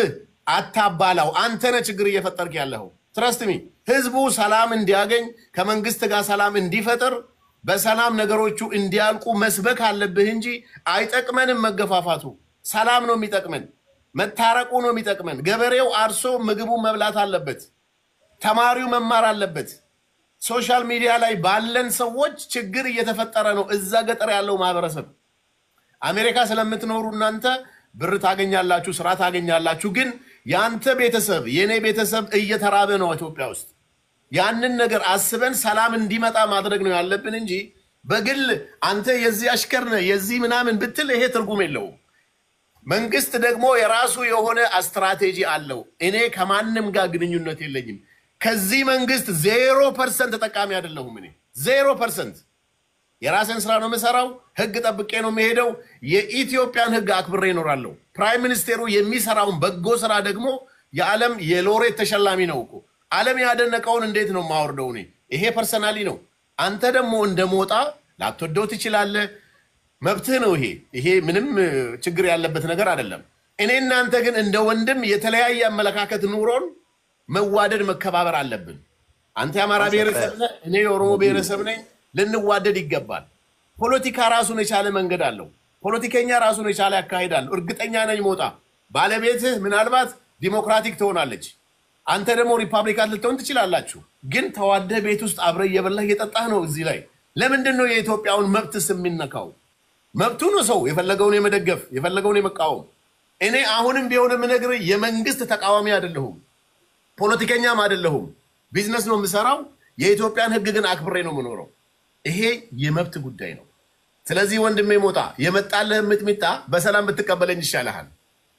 አታባላው። አንተ ነህ ችግር እየፈጠርክ ያለኸው። ትረስትሚ ህዝቡ ሰላም እንዲያገኝ ከመንግስት ጋር ሰላም እንዲፈጥር በሰላም ነገሮቹ እንዲያልቁ መስበክ አለብህ እንጂ አይጠቅመንም መገፋፋቱ። ሰላም ነው የሚጠቅመን፣ መታረቁ ነው የሚጠቅመን። ገበሬው አርሶ ምግቡን መብላት አለበት። ተማሪው መማር አለበት። ሶሻል ሚዲያ ላይ ባለን ሰዎች ችግር እየተፈጠረ ነው። እዛ ገጠር ያለው ማህበረሰብ አሜሪካ ስለምትኖሩ እናንተ ብር ታገኛላችሁ፣ ስራ ታገኛላችሁ። ግን የአንተ ቤተሰብ የእኔ ቤተሰብ እየተራበ ነው ኢትዮጵያ ውስጥ። ያንን ነገር አስበን ሰላም እንዲመጣ ማድረግ ነው ያለብን እንጂ በግል አንተ የዚህ አሽከር ነህ የዚህ ምናምን ብትል ይሄ ትርጉም የለውም። መንግስት ደግሞ የራሱ የሆነ ስትራቴጂ አለው። እኔ ከማንም ጋር ግንኙነት የለኝም። ከዚህ መንግስት ዜሮ ፐርሰንት ተጠቃሚ አይደለሁም። እኔ ዜሮ ፐርሰንት የራስን ስራ ነው የምሰራው። ህግ ጠብቄ ነው የሚሄደው። የኢትዮጵያን ህግ አክብሬ እኖራለሁ። ፕራይም ሚኒስቴሩ የሚሰራውን በጎ ስራ ደግሞ የዓለም የሎሬት ተሸላሚ ነው እኮ። ዓለም ያደነቀውን እንዴት ነው የማወርደው? እኔ ይሄ ፐርሰናሊ ነው። አንተ ደግሞ እንደ ሞጣ ላትወደው ትችላለህ። መብትህ ነው። ይሄ ይሄ ምንም እ, ችግር ያለበት ነገር አይደለም። እኔ እናንተ ግን እንደ ወንድም የተለያየ አመለካከት ኑሮን መዋደድ መከባበር አለብን። አንተ የአማራ ብሔረሰብ ነህ፣ እኔ የኦሮሞ ብሔረሰብ ነኝ። ልንዋደድ ይገባል። ፖለቲካ ራሱን የቻለ መንገድ አለው። ፖለቲከኛ ራሱን የቻለ ያካሄድ አለው። እርግጠኛ ነኝ ሞጣ ባለቤትህ ምናልባት ዲሞክራቲክ ትሆናለች፣ አንተ ደግሞ ሪፐብሊካን ልትሆን ትችላላችሁ። ግን ተዋደህ ቤት ውስጥ አብረህ እየበላህ እየጠጣህ ነው። እዚህ ላይ ለምንድን ነው የኢትዮጵያውን መብትስ የሚነካው? መብቱ ነው ሰው የፈለገውን የመደገፍ የፈለገውን የመቃወም። እኔ አሁንም ቢሆን የምነግርህ የመንግስት ተቃዋሚ አይደለሁም፣ ፖለቲከኛም አይደለሁም። ቢዝነስ ነው የምሰራው። የኢትዮጵያን ሕግ ግን አክብሬ ነው የምኖረው። ይሄ የመብት ጉዳይ ነው። ስለዚህ ወንድሜ ሞጣ የመጣልህ ምጥሚጣ በሰላም ብትቀበለኝ ይሻልሃል።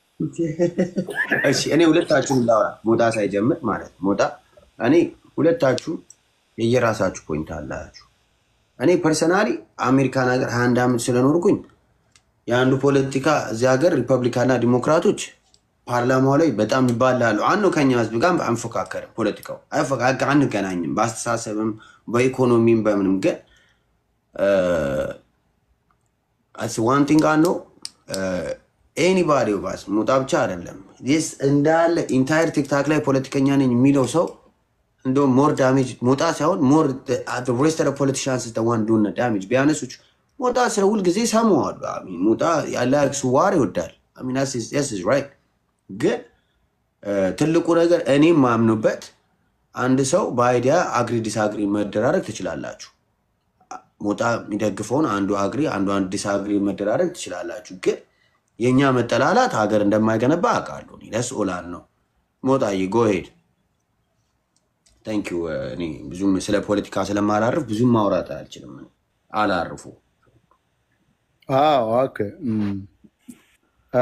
እሺ እኔ ሁለታችሁን ላውራ፣ ሞጣ ሳይጀምር ማለት ነው። ሞጣ እኔ ሁለታችሁ የየራሳችሁ ፖይንት አላችሁ። እኔ ፐርሰናሊ አሜሪካን ሀገር ሀያ አንድ ዓመት ስለኖርኩኝ የአንዱ ፖለቲካ እዚህ ሀገር ሪፐብሊካና ዲሞክራቶች ፓርላማው ላይ በጣም ይባላሉ። አንዱ ከኛ ህዝብ ጋር አንፎካከርም። ፖለቲካው አይፎካ- አንገናኝም፣ በአስተሳሰብም በኢኮኖሚም በምንም ግን ዋን ቲንግ አኖ ኤኒባዲ ባስ ሞጣ ብቻ አይደለም ስ እንዳለ ኢንታየር ቲክታክ ላይ ፖለቲከኛ ነኝ የሚለው ሰው እንደውም ሞር ዳሜጅ ሞጣ ሳይሆን ሞር ሬስት ፖለቲሽንስ ዋን ዱነ ዳሜጅ ቢያነሱች ሞጣ ስለ ሁልጊዜ ሰማዋሉ። ሞጣ ያለ ስዋር ይወዳል። ስ ራይት ግን እ፣ ትልቁ ነገር እኔም ማምኑበት አንድ ሰው በአይዲያ አግሪ ዲስአግሪ መደራረግ ትችላላችሁ። ሞጣ የሚደግፈውን አንዱ አግሪ አንዱ አንዱ ዲስአግሪ መደራረግ ትችላላችሁ። ግን የእኛ መጠላላት ሀገር እንደማይገነባ አውቃለሁ። እኔ ደስ ኦላን ነው ሞጣዬ ጎሄድ ታንኪዩ። እኔ ብዙም ስለ ፖለቲካ ስለማላርፍ ብዙም ማውራት አልችልም። እኔ አላርፉ አዎ ኦኬ። እም፣ እ፣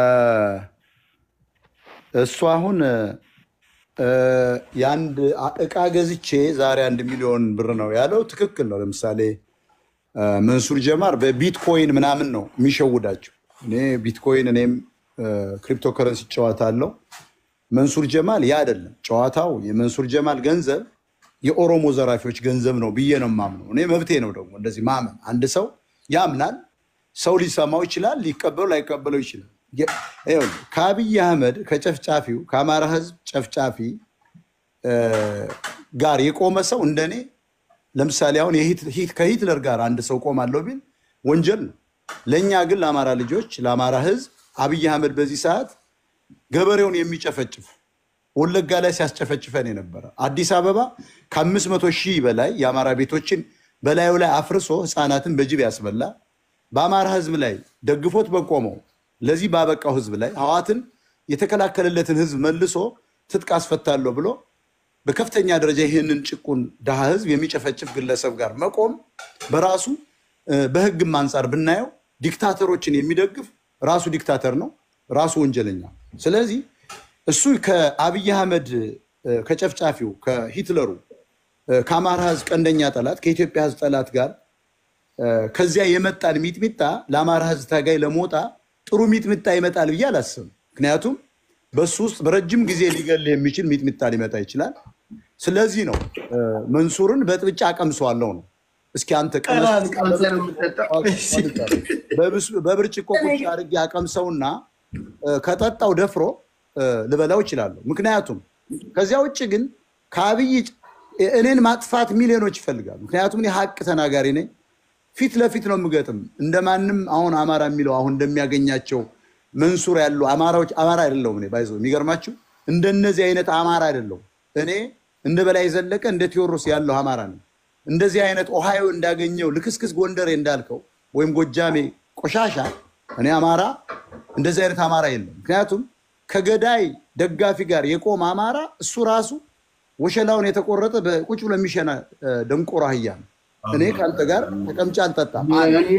እሱ አሁን እ፣ የአንድ አ- እቃ ገዝቼ ዛሬ አንድ ሚሊዮን ብር ነው ያለው ትክክል ነው። ለምሳሌ እ፣ መንሱር ጀማር በቢትኮይን ምናምን ነው የሚሸውዳቸው። እኔ ቢትኮይን እኔም ክሪፕቶ ከረንሲ ጨዋታለሁ። መንሱር ጀማል ያ አይደለም ጨዋታው። የመንሱር ጀማል ገንዘብ የኦሮሞ ዘራፊዎች ገንዘብ ነው ብዬ ነው የማምነው። እኔ መብቴ ነው ደግሞ እንደዚህ ማመን። አንድ ሰው ያምናል። ሰው ሊሰማው ይችላል፣ ሊቀበለው ላይቀበለው ይችላል። የ- ይኸውልህ፣ ከአብይ አህመድ ከጨፍጫፊው ከአማራ ህዝብ ጨፍጫፊ እ፣ ጋር የቆመ ሰው እንደኔ ለምሳሌ አሁን የሂት- ሂት- ከሂትለር ጋር አንድ ሰው ቆማለሁ ቢል ወንጀል ነው። ለእኛ ግን ለአማራ ልጆች ለአማራ ህዝብ አብይ አህመድ በዚህ ሰዓት ገበሬውን የሚጨፈጭፍ ወለጋ ላይ ሲያስጨፈጭፈን የነበረ አዲስ አበባ ከአምስት መቶ ሺህ በላይ የአማራ ቤቶችን በላዩ ላይ አፍርሶ ህፃናትን በጅብ ያስበላ በአማራ ህዝብ ላይ ደግፎት በቆመው ለዚህ ባበቃው ህዝብ ላይ ህዋትን የተከላከለለትን ህዝብ መልሶ ትጥቅ አስፈታለሁ ብሎ በከፍተኛ ደረጃ ይህንን ጭቁን ድሃ ህዝብ የሚጨፈጭፍ ግለሰብ ጋር መቆም በራሱ እ፣ በህግም አንጻር ብናየው ዲክታተሮችን የሚደግፍ ራሱ ዲክታተር ነው፣ ራሱ ወንጀለኛ። ስለዚህ እሱ ከአብይ አህመድ እ፣ ከጨፍጫፊው ከሂትለሩ እ፣ ከአማራ ህዝብ ቀንደኛ ጠላት ከኢትዮጵያ ህዝብ ጠላት ጋር እ፣ ከዚያ የመጣን ሚጥሚጣ ለአማራ ህዝብ ታጋይ ለሞጣ ጥሩ ሚጥሚጣ ይመጣል ብዬ አላስብም። ምክንያቱም በሱ ውስጥ በረጅም ጊዜ ሊገል የሚችል ሚጥሚጣ ሊመጣ ይችላል። ስለዚህ ነው እ፣ መንሱርን በጥብጫ አቀምሰዋለሁ ነው። እስኪ አንተ ቀመስ በብስ- በብርጭቆ ቁጭ አድርጌ አቀምሰውና እ፣ ከጠጣው ደፍሮ ልበላው እችላለሁ። ምክንያቱም ከዚያ ውጭ ግን ከአብይ እኔን ማጥፋት ሚሊዮኖች ይፈልጋሉ። ምክንያቱም እኔ ሀቅ ተናጋሪ ነኝ። ፊት ለፊት ነው የምገጥም። እንደማንም አሁን አማራ የሚለው አሁን እንደሚያገኛቸው መንሱር ያሉ አማራዎች አማራ አይደለሁም። እኔ ባይዞ የሚገርማችሁ እንደነዚህ አይነት አማራ አይደለሁም። እኔ እንደ በላይ ዘለቀ እንደ ቴዎድሮስ ያለው አማራ ነው። እንደዚህ አይነት ኦሃዮ እንዳገኘው ልክስክስ ጎንደሬ እንዳልከው ወይም ጎጃሜ ቆሻሻ እኔ አማራ እንደዚህ አይነት አማራ የለም። ምክንያቱም ከገዳይ ደጋፊ ጋር የቆመ አማራ እሱ ራሱ ወሸላውን የተቆረጠ በቁጭ ብሎ የሚሸና ደንቆሮ አህያ ነው። እኔ ከአንተ ጋር ተቀምጬ አልጠጣም።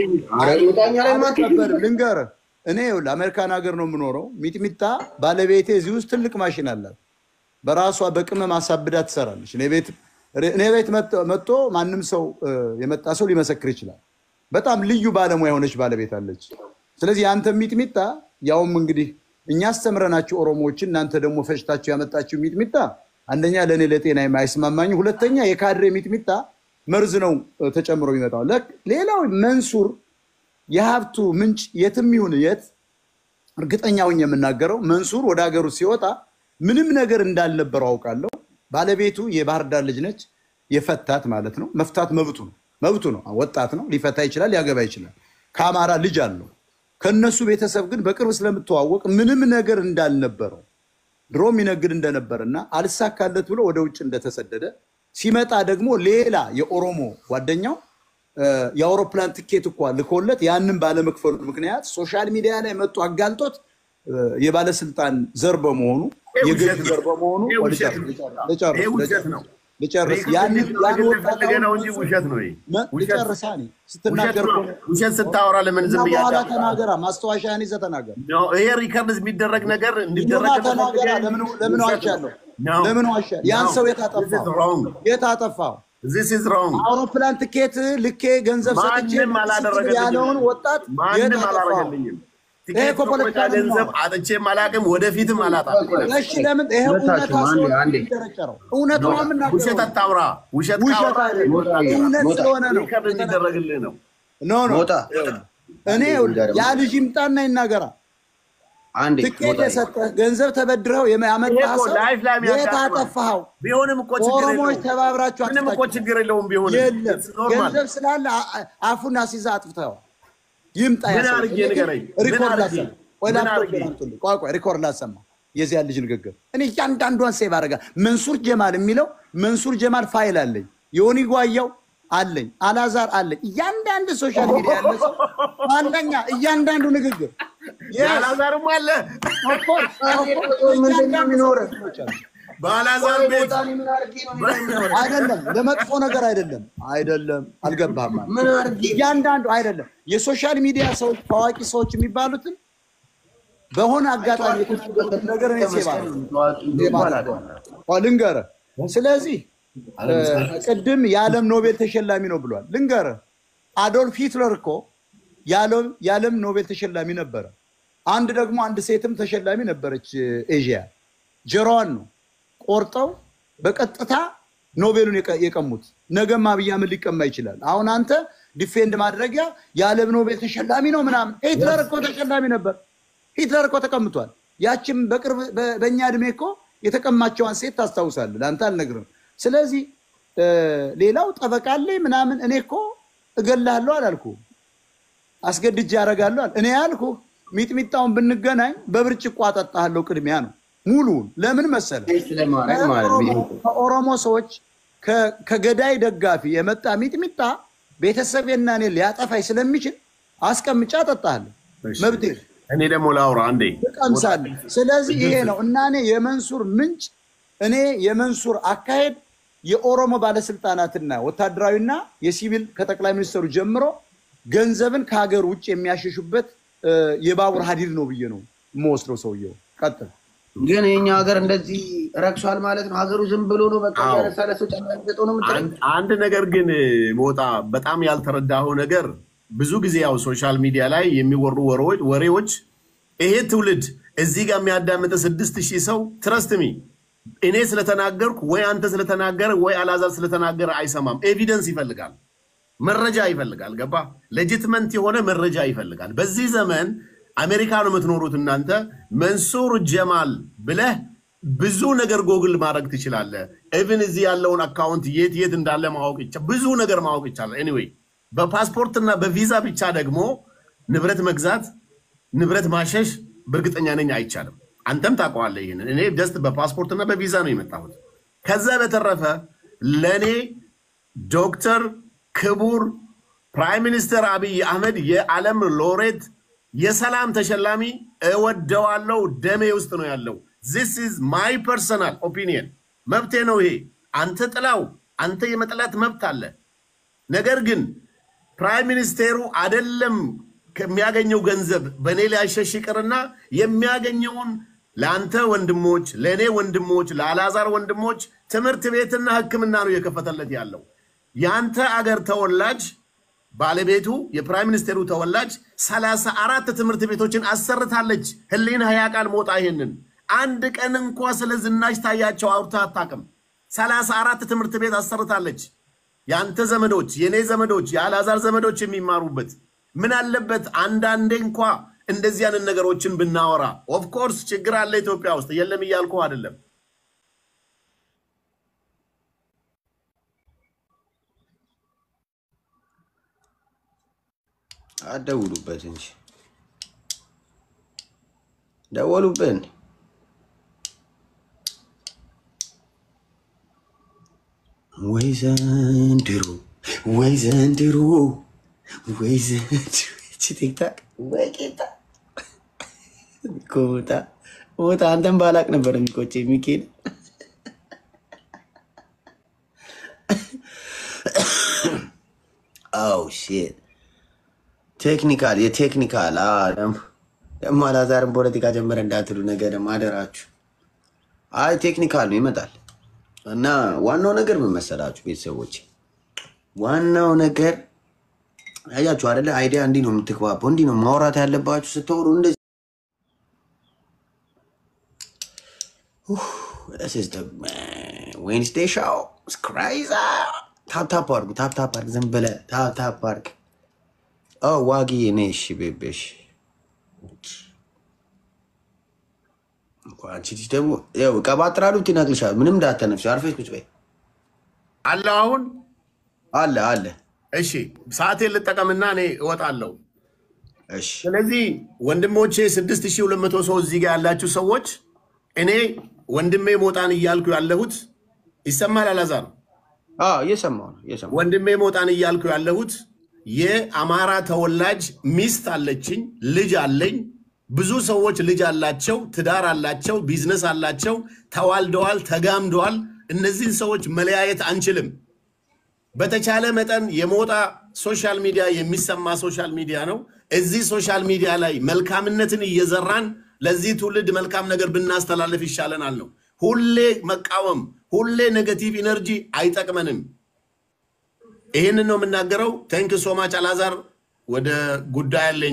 ልንገርህ፣ እኔ ይኸውልህ አሜሪካን ሀገር ነው የምኖረው። ሚጥሚጣ ባለቤቴ እዚህ ውስጥ ትልቅ ማሽን አላት። በራሷ በቅመም አሳብዳ ትሰራለች። እኔ ቤት መጥቶ ማንም ሰው የመጣ ሰው ሊመሰክር ይችላል። በጣም ልዩ ባለሙያ የሆነች ባለቤት አለች። ስለዚህ የአንተ ሚጥሚጣ ያውም እንግዲህ እኛ አስተምረናችሁ ኦሮሞዎችን እናንተ ደግሞ ፈጭታችሁ ያመጣችሁ ሚጥሚጣ አንደኛ ለእኔ ለጤና አይስማማኝ፣ ሁለተኛ የካድሬ ሚጥሚጣ መርዝ ነው ተጨምሮ የሚመጣው። ሌላው መንሱር የሀብቱ ምንጭ የትም ይሁን የት እርግጠኛውን የምናገረው መንሱር ወደ ሀገሩ ሲወጣ ምንም ነገር እንዳልነበረው አውቃለሁ። ባለቤቱ የባህር ዳር ልጅ ነች። የፈታት ማለት ነው። መፍታት መብቱ ነው መብቱ ነው። ወጣት ነው፣ ሊፈታ ይችላል፣ ሊያገባ ይችላል። ከአማራ ልጅ አለው። ከነሱ ቤተሰብ ግን በቅርብ ስለምተዋወቅ ምንም ነገር እንዳልነበረው ድሮ የሚነግድ እንደነበር እና አልሳካለት ብሎ ወደ ውጭ እንደተሰደደ ሲመጣ ደግሞ ሌላ የኦሮሞ ጓደኛው የአውሮፕላን ትኬት እኳ ልኮለት ያንን ባለመክፈሉ ምክንያት ሶሻል ሚዲያ ላይ መጡ አጋልጦት የባለስልጣን ዘር በመሆኑ የገዥ ዘር በመሆኑ ልጨርስ ልጨርሳ ስትናገር ውሸት ስታወራ ለምን ዝም በኋላ ተናገራ ማስታወሻህን ይዘህ ተናገር። ይሄ ሪከርድ የሚደረግ ነገር ይሁና ተናገራ። ለምን ዋሻለሁ? ለምን ዋሻ? ያን ሰው የት አጠፋው? የት አጠፋው? This is wrong. አውሮፕላን ትኬት ልኬ ገንዘብ ሰጥቼ ማንም አላደረገልኝም። ያለውን ወጣት የት ማንም አጠፋው? አላደረገልኝም። ይሄ ትኬት እኮ ፖለቲካ መቆጫ ነው። ገንዘብ አጥቼም አላውቅም፣ ወደፊትም አላጣም። እሺ ለምን ይሄ እውነታ ሁለታችሁም አንዴ፣ ስለሆነ አንዴ። የሚደረጨረው እውነት ነው ውሸት የምናገረው። አታውራ። ውሸት ውሸት ካወራ አይደለም፣ ሞጣ፣ እውነት ሞጣ። ስለሆነ ነው። ሪከርድ እንዲደረግልህ ነው። ኖ ኖ ሞጣ እኔ ያ ልጅ ይምጣና ይናገራ። አንዴ ትኬት ሞጣ የሰጠህ ገንዘብ ተበድረው ያመጣህ ይሄ እኮ ሰው ላይፍ ላይ የት የሚያጋጥመው። አጠፋኸው? ቢሆንም እኮ ችግር ኦሮሞዎች የለውም። ተባብራችሁ ምንም እኮ አጥፍታችሁ ችግር የለውም። ቢሆንም የለም It's normal። ገንዘብ ስላለ አ- አ- አፉን አስይዘህ አጥፍተኸዋል። ይምጣ ያ ምን ሰው። አድርጌ እኔ ግን ንገረኝ? ምን ሪኮርድ አድርጌ? ላሰማ። ቆይ ምን ላፕቶፕ አድርጌ? አምጡልኝ። ቆይ ቆይ ሪኮርድ ላሰማ የዚያ ልጅ ንግግር። እኔ እያንዳንዷን ሴቭ አደረጋ። መንሱር ጀማል የሚለው መንሱር ጀማል ፋይል አለኝ። ዮኒ ጓያው አለኝ። አላዛር አለኝ። እያንዳንድ ሶሻል ሚዲያ ያለ ሰው አንደኛ እያንዳንዱ ንግግር Yes, የአላዛርም አለ of course, of course። ምንድን ነው የሚኖረው? በአላዛር ቤት አይደለም ለመጥፎ ነገር አይደለም፣ አይደለም አልገባህም። ማለት ምን አድርጌ እያንዳንዱ አይደለም የሶሻል ሚዲያ ሰዎች ታዋቂ ሰዎች የሚባሉትን በሆነ አጋጣሚ የተደረገበት ነገር እኔ ሴባ ልንገርህ። ስለዚህ ቅድም የዓለም ኖቤል ተሸላሚ ነው ብሏል። ልንገርህ አዶልፍ ሂትለር እኮ የዓለም- የዓለም ኖቤል ተሸላሚ ነበረ። አንድ ደግሞ አንድ ሴትም ተሸላሚ ነበረች ኤዥያ ጀሮዋን ነው ቆርጠው በቀጥታ ኖቤሉን የቀ- የቀሙት። ነገም አብይ አህመድ ሊቀማ ይችላል። አሁን አንተ ዲፌንድ ማድረጊያ የዓለም ኖቤል ተሸላሚ ነው ምናምን። ሂትለር እኮ ተሸላሚ ነበር። ሂትለር እኮ ተቀምጧል። ያችም በቅርብ በ- በእኛ እድሜ እኮ የተቀማቸዋን ሴት ታስታውሳለህ። ለአንተ አልነግርም። ስለዚህ እ፣ ሌላው ጠበቃ አለኝ ምናምን። እኔ እኮ እገልሃለሁ አላልኩ አስገድጄ ያደርጋለሁ አለ። እኔ ያልኩ ሚጥሚጣውን ብንገናኝ በብርጭቆ አጠጣሃለሁ። ቅድሚያ ነው ሙሉውን። ለምን መሰለ ስለማድረግ ማለት ነው። ከኦሮሞ ሰዎች ከ- ከገዳይ ደጋፊ የመጣ ሚጥሚጣ ቤተሰቤና እኔ ሊያጠፋኝ ስለሚችል አስቀምጫ አጠጣሃለሁ። እሺ። መብቴ እኔ ደግሞ ላውራ አንዴ ትቀምሳለህ። ስለዚህ ይሄ ነው እና እኔ የመንሱር ምንጭ እኔ የመንሱር አካሄድ የኦሮሞ ባለስልጣናትና ወታደራዊና የሲቪል ከጠቅላይ ሚኒስትሩ ጀምሮ ገንዘብን ከሀገር ውጭ የሚያሸሹበት እ፣ የባቡር ሀዲድ ነው ብዬ ነው የምወስደው። ሰውየው ቀጥል። ግን የኛ ሀገር እንደዚህ ረክሷል ማለት ነው። ሀገሩ ዝም ብሎ ነው በቃ አዎ። ያነሳ ለሰው ጫማ የሚሰጠው ነው የምትለው? አንድ- አንድ ነገር ግን ሞጣ በጣም ያልተረዳኸው ነገር ብዙ ጊዜ ያው ሶሻል ሚዲያ ላይ የሚወሩ ወሬዎች ወሬዎች ይሄ ትውልድ እዚህ ጋር የሚያዳምጥ ስድስት ሺህ ሰው ትረስትሚ እኔ ስለተናገርኩ ወይ አንተ ስለተናገረ ወይ አላዛር ስለተናገረ አይሰማም። ኤቪደንስ ይፈልጋል፣ መረጃ ይፈልጋል። ገባ? ሌጂትመንት የሆነ መረጃ ይፈልጋል። በዚህ ዘመን አሜሪካ ነው የምትኖሩት እናንተ። መንሱር ጀማል ብለህ ብዙ ነገር ጎግል ማድረግ ትችላለህ። ኢቭን እዚህ ያለውን አካውንት የት የት እንዳለ ማወቅ ይቻ- ብዙ ነገር ማወቅ ይቻላል። ኤኒዌይ በፓስፖርትና በቪዛ ብቻ ደግሞ ንብረት መግዛት ንብረት ማሸሽ በእርግጠኛ ነኝ አይቻልም። አንተም ታውቀዋለህ ይህንን። እኔ ጀስት በፓስፖርትና በቪዛ ነው የመጣሁት። ከዛ በተረፈ ለእኔ ዶክተር ክቡር ፕራይም ሚኒስትር አብይ አህመድ የዓለም ሎሬት የሰላም ተሸላሚ እወደዋለሁ። ደሜ ውስጥ ነው ያለው። ዚስ ኢዝ ማይ ፐርሰናል ኦፒኒየን። መብቴ ነው ይሄ። አንተ ጥላው፣ አንተ የመጥላት መብት አለ። ነገር ግን ፕራይም ሚኒስቴሩ አደለም ከሚያገኘው ገንዘብ በእኔ ሊያሸሽ ይቅርና የሚያገኘውን ለአንተ ወንድሞች፣ ለእኔ ወንድሞች፣ ለአልዓዛር ወንድሞች ትምህርት ቤትና ሕክምና ነው እየከፈተለት ያለው። የአንተ አገር ተወላጅ ባለቤቱ የፕራይም ሚኒስቴሩ ተወላጅ ሰላሳ አራት ትምህርት ቤቶችን አሰርታለች። ህሊና ያውቃል ሞጣ ይሄንን አንድ ቀን እንኳ ስለ ዝናሽ ታያቸው አውርታ አታውቅም። ሰላሳ አራት ትምህርት ቤት አሰርታለች። የአንተ ዘመዶች፣ የእኔ ዘመዶች፣ የአልዓዛር ዘመዶች የሚማሩበት ምን አለበት አንዳንዴ እንኳ እንደዚህ አይነት ነገሮችን ብናወራ። ኦፍኮርስ ችግር አለ ኢትዮጵያ ውስጥ የለም እያልኩ አይደለም። አደውሉበት እንጂ ደወሉብን። ወይ ዘንድሮ ወይ ዘንድሮ ወይ ዘንድሮ ይቺ ቲክታክ ወይ ጌታ እኮ ሞታ ሞታ አንተን ባላቅ ነበር የሚቆጭ የሚኬድ አው ሼት ቴክኒካል የቴክኒካል አዎ፣ ደግሞ- ደግሞ አላዛርን ፖለቲካ ጀመረ እንዳትሉ ነገ ደግሞ አደራችሁ። አይ ቴክኒካል ነው ይመጣል። እና ዋናው ነገር ምን መሰላችሁ ቤተሰቦች፣ ዋናው ነገር ያያችሁ አይደለ? አይዲያ እንዲህ ነው የምትግባባው፣ እንዲህ ነው ማውራት ያለባችሁ ስትወሩ እንደዚህ ዌንስዴይ ሻው ስክራይዛ ታፕታፕ አድርጉ፣ ታፕታፕ አድርግ፣ ዝም ብለህ ታፕታፕ አድርግ። ኦ ዋጊ እኔ እሺ ቤቤሽ አንቺ ልጅ ደግሞ ያው ቀባጥራሉ ይነቅልሻል። ምንም እንዳተነፍሽ አርፈሽ ቁጭ በይ። አለው አሁን አለ አለ። እሺ ሰዓቴን ልጠቀምና እኔ እወጣለሁ። እሺ ስለዚህ ወንድሞቼ 6200 ሰው እዚህ ጋር ያላችሁ ሰዎች እኔ ወንድሜ ሞጣን እያልኩ ያለሁት ይሰማል። አላዛር አዎ እየሰማሁ ነው እየሰማሁ ነው። ወንድሜ ሞጣን እያልኩ ያለሁት የአማራ ተወላጅ ሚስት አለችኝ፣ ልጅ አለኝ። ብዙ ሰዎች ልጅ አላቸው፣ ትዳር አላቸው፣ ቢዝነስ አላቸው፣ ተዋልደዋል፣ ተጋምደዋል። እነዚህን ሰዎች መለያየት አንችልም። በተቻለ መጠን የሞጣ ሶሻል ሚዲያ የሚሰማ ሶሻል ሚዲያ ነው። እዚህ ሶሻል ሚዲያ ላይ መልካምነትን እየዘራን ለዚህ ትውልድ መልካም ነገር ብናስተላልፍ ይሻለናል ነው። ሁሌ መቃወም፣ ሁሌ ኔጌቲቭ ኢነርጂ አይጠቅመንም። ይህንን ነው የምናገረው። ቴንክ ሶማች አላዛር። ወደ ጉዳይ አለኝ።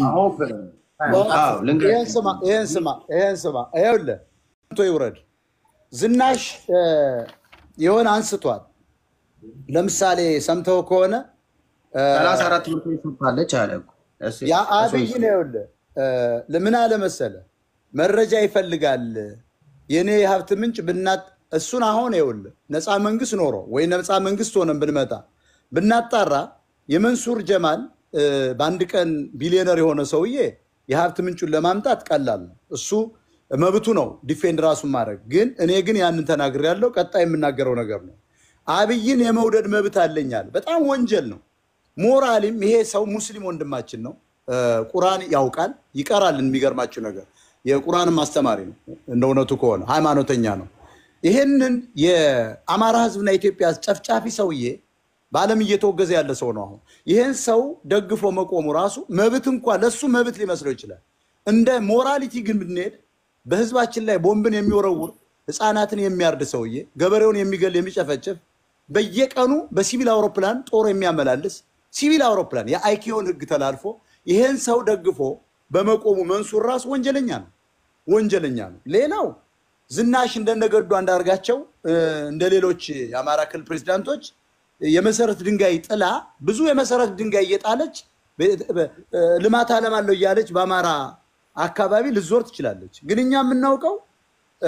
አዎ ልንገርህ። ይህን ስማ ይህን ስማ ይህን ስማ ይኸውልህ ቶ ይውረድ ዝናሽ እ፣ የሆነ አንስቷል ለምሳሌ ሰምተው ከሆነ እ፣ ሰላሳ አራት ትምህርት ቤት ሰጥታለች አለ እኮ። እሱ- ያ እሱ አብይ ይስማ። ነው ይኸውልህ እ፣ ለምን አለ መሰለ መረጃ ይፈልጋል የእኔ የሀብት ምንጭ ብናት እሱን አሁን ይኸውልህ ነፃ መንግስት ኖሮ ወይ ነፃ መንግስት ሆነን ብንመጣ ብናጣራ የመንሱር ጀማል እ፣ በአንድ ቀን ቢሊዮነር የሆነ ሰውዬ የሀብት ምንጩን ለማምጣት ቀላል ነው። እሱ መብቱ ነው ዲፌንድ ራሱን ማድረግ። ግን እኔ ግን ያንን ተናግር ያለው ቀጣይ የምናገረው ነገር ነው። አብይን የመውደድ መብት አለኛል። በጣም ወንጀል ነው። ሞራሊም ይሄ ሰው ሙስሊም ወንድማችን ነው። እ፣ ቁርአን ያውቃል ይቀራል። የሚገርማችሁ ነገር የቁርአንም አስተማሪ ነው። እንደ እውነቱ ከሆነ ሃይማኖተኛ ነው። ይህንን የአማራ ህዝብና የኢትዮጵያ ጨፍጫፊ ሰውዬ በዓለም እየተወገዘ ያለ ሰው ነው። አሁን ይህን ሰው ደግፎ መቆሙ ራሱ መብት እንኳ ለሱ መብት ሊመስለው ይችላል። እንደ ሞራሊቲ ግን ብንሄድ በህዝባችን ላይ ቦምብን የሚወረውር ህፃናትን የሚያርድ ሰውዬ ገበሬውን የሚገል የሚጨፈጭፍ በየቀኑ በሲቪል አውሮፕላን ጦር የሚያመላልስ ሲቪል አውሮፕላን የአይኪዮን ህግ ተላልፎ ይህን ሰው ደግፎ በመቆሙ መንሱር ራሱ ወንጀለኛ ነው፣ ወንጀለኛ ነው። ሌላው ዝናሽ እንደነገዱ አንዳርጋቸው እ፣ እንደ ሌሎች የአማራ ክልል ፕሬዚዳንቶች የመሰረት ድንጋይ ጥላ ብዙ የመሰረት ድንጋይ እየጣለች በ- በ- ልማት አለማለሁ እያለች በአማራ አካባቢ ልዞር ትችላለች። ግን እኛ የምናውቀው እ፣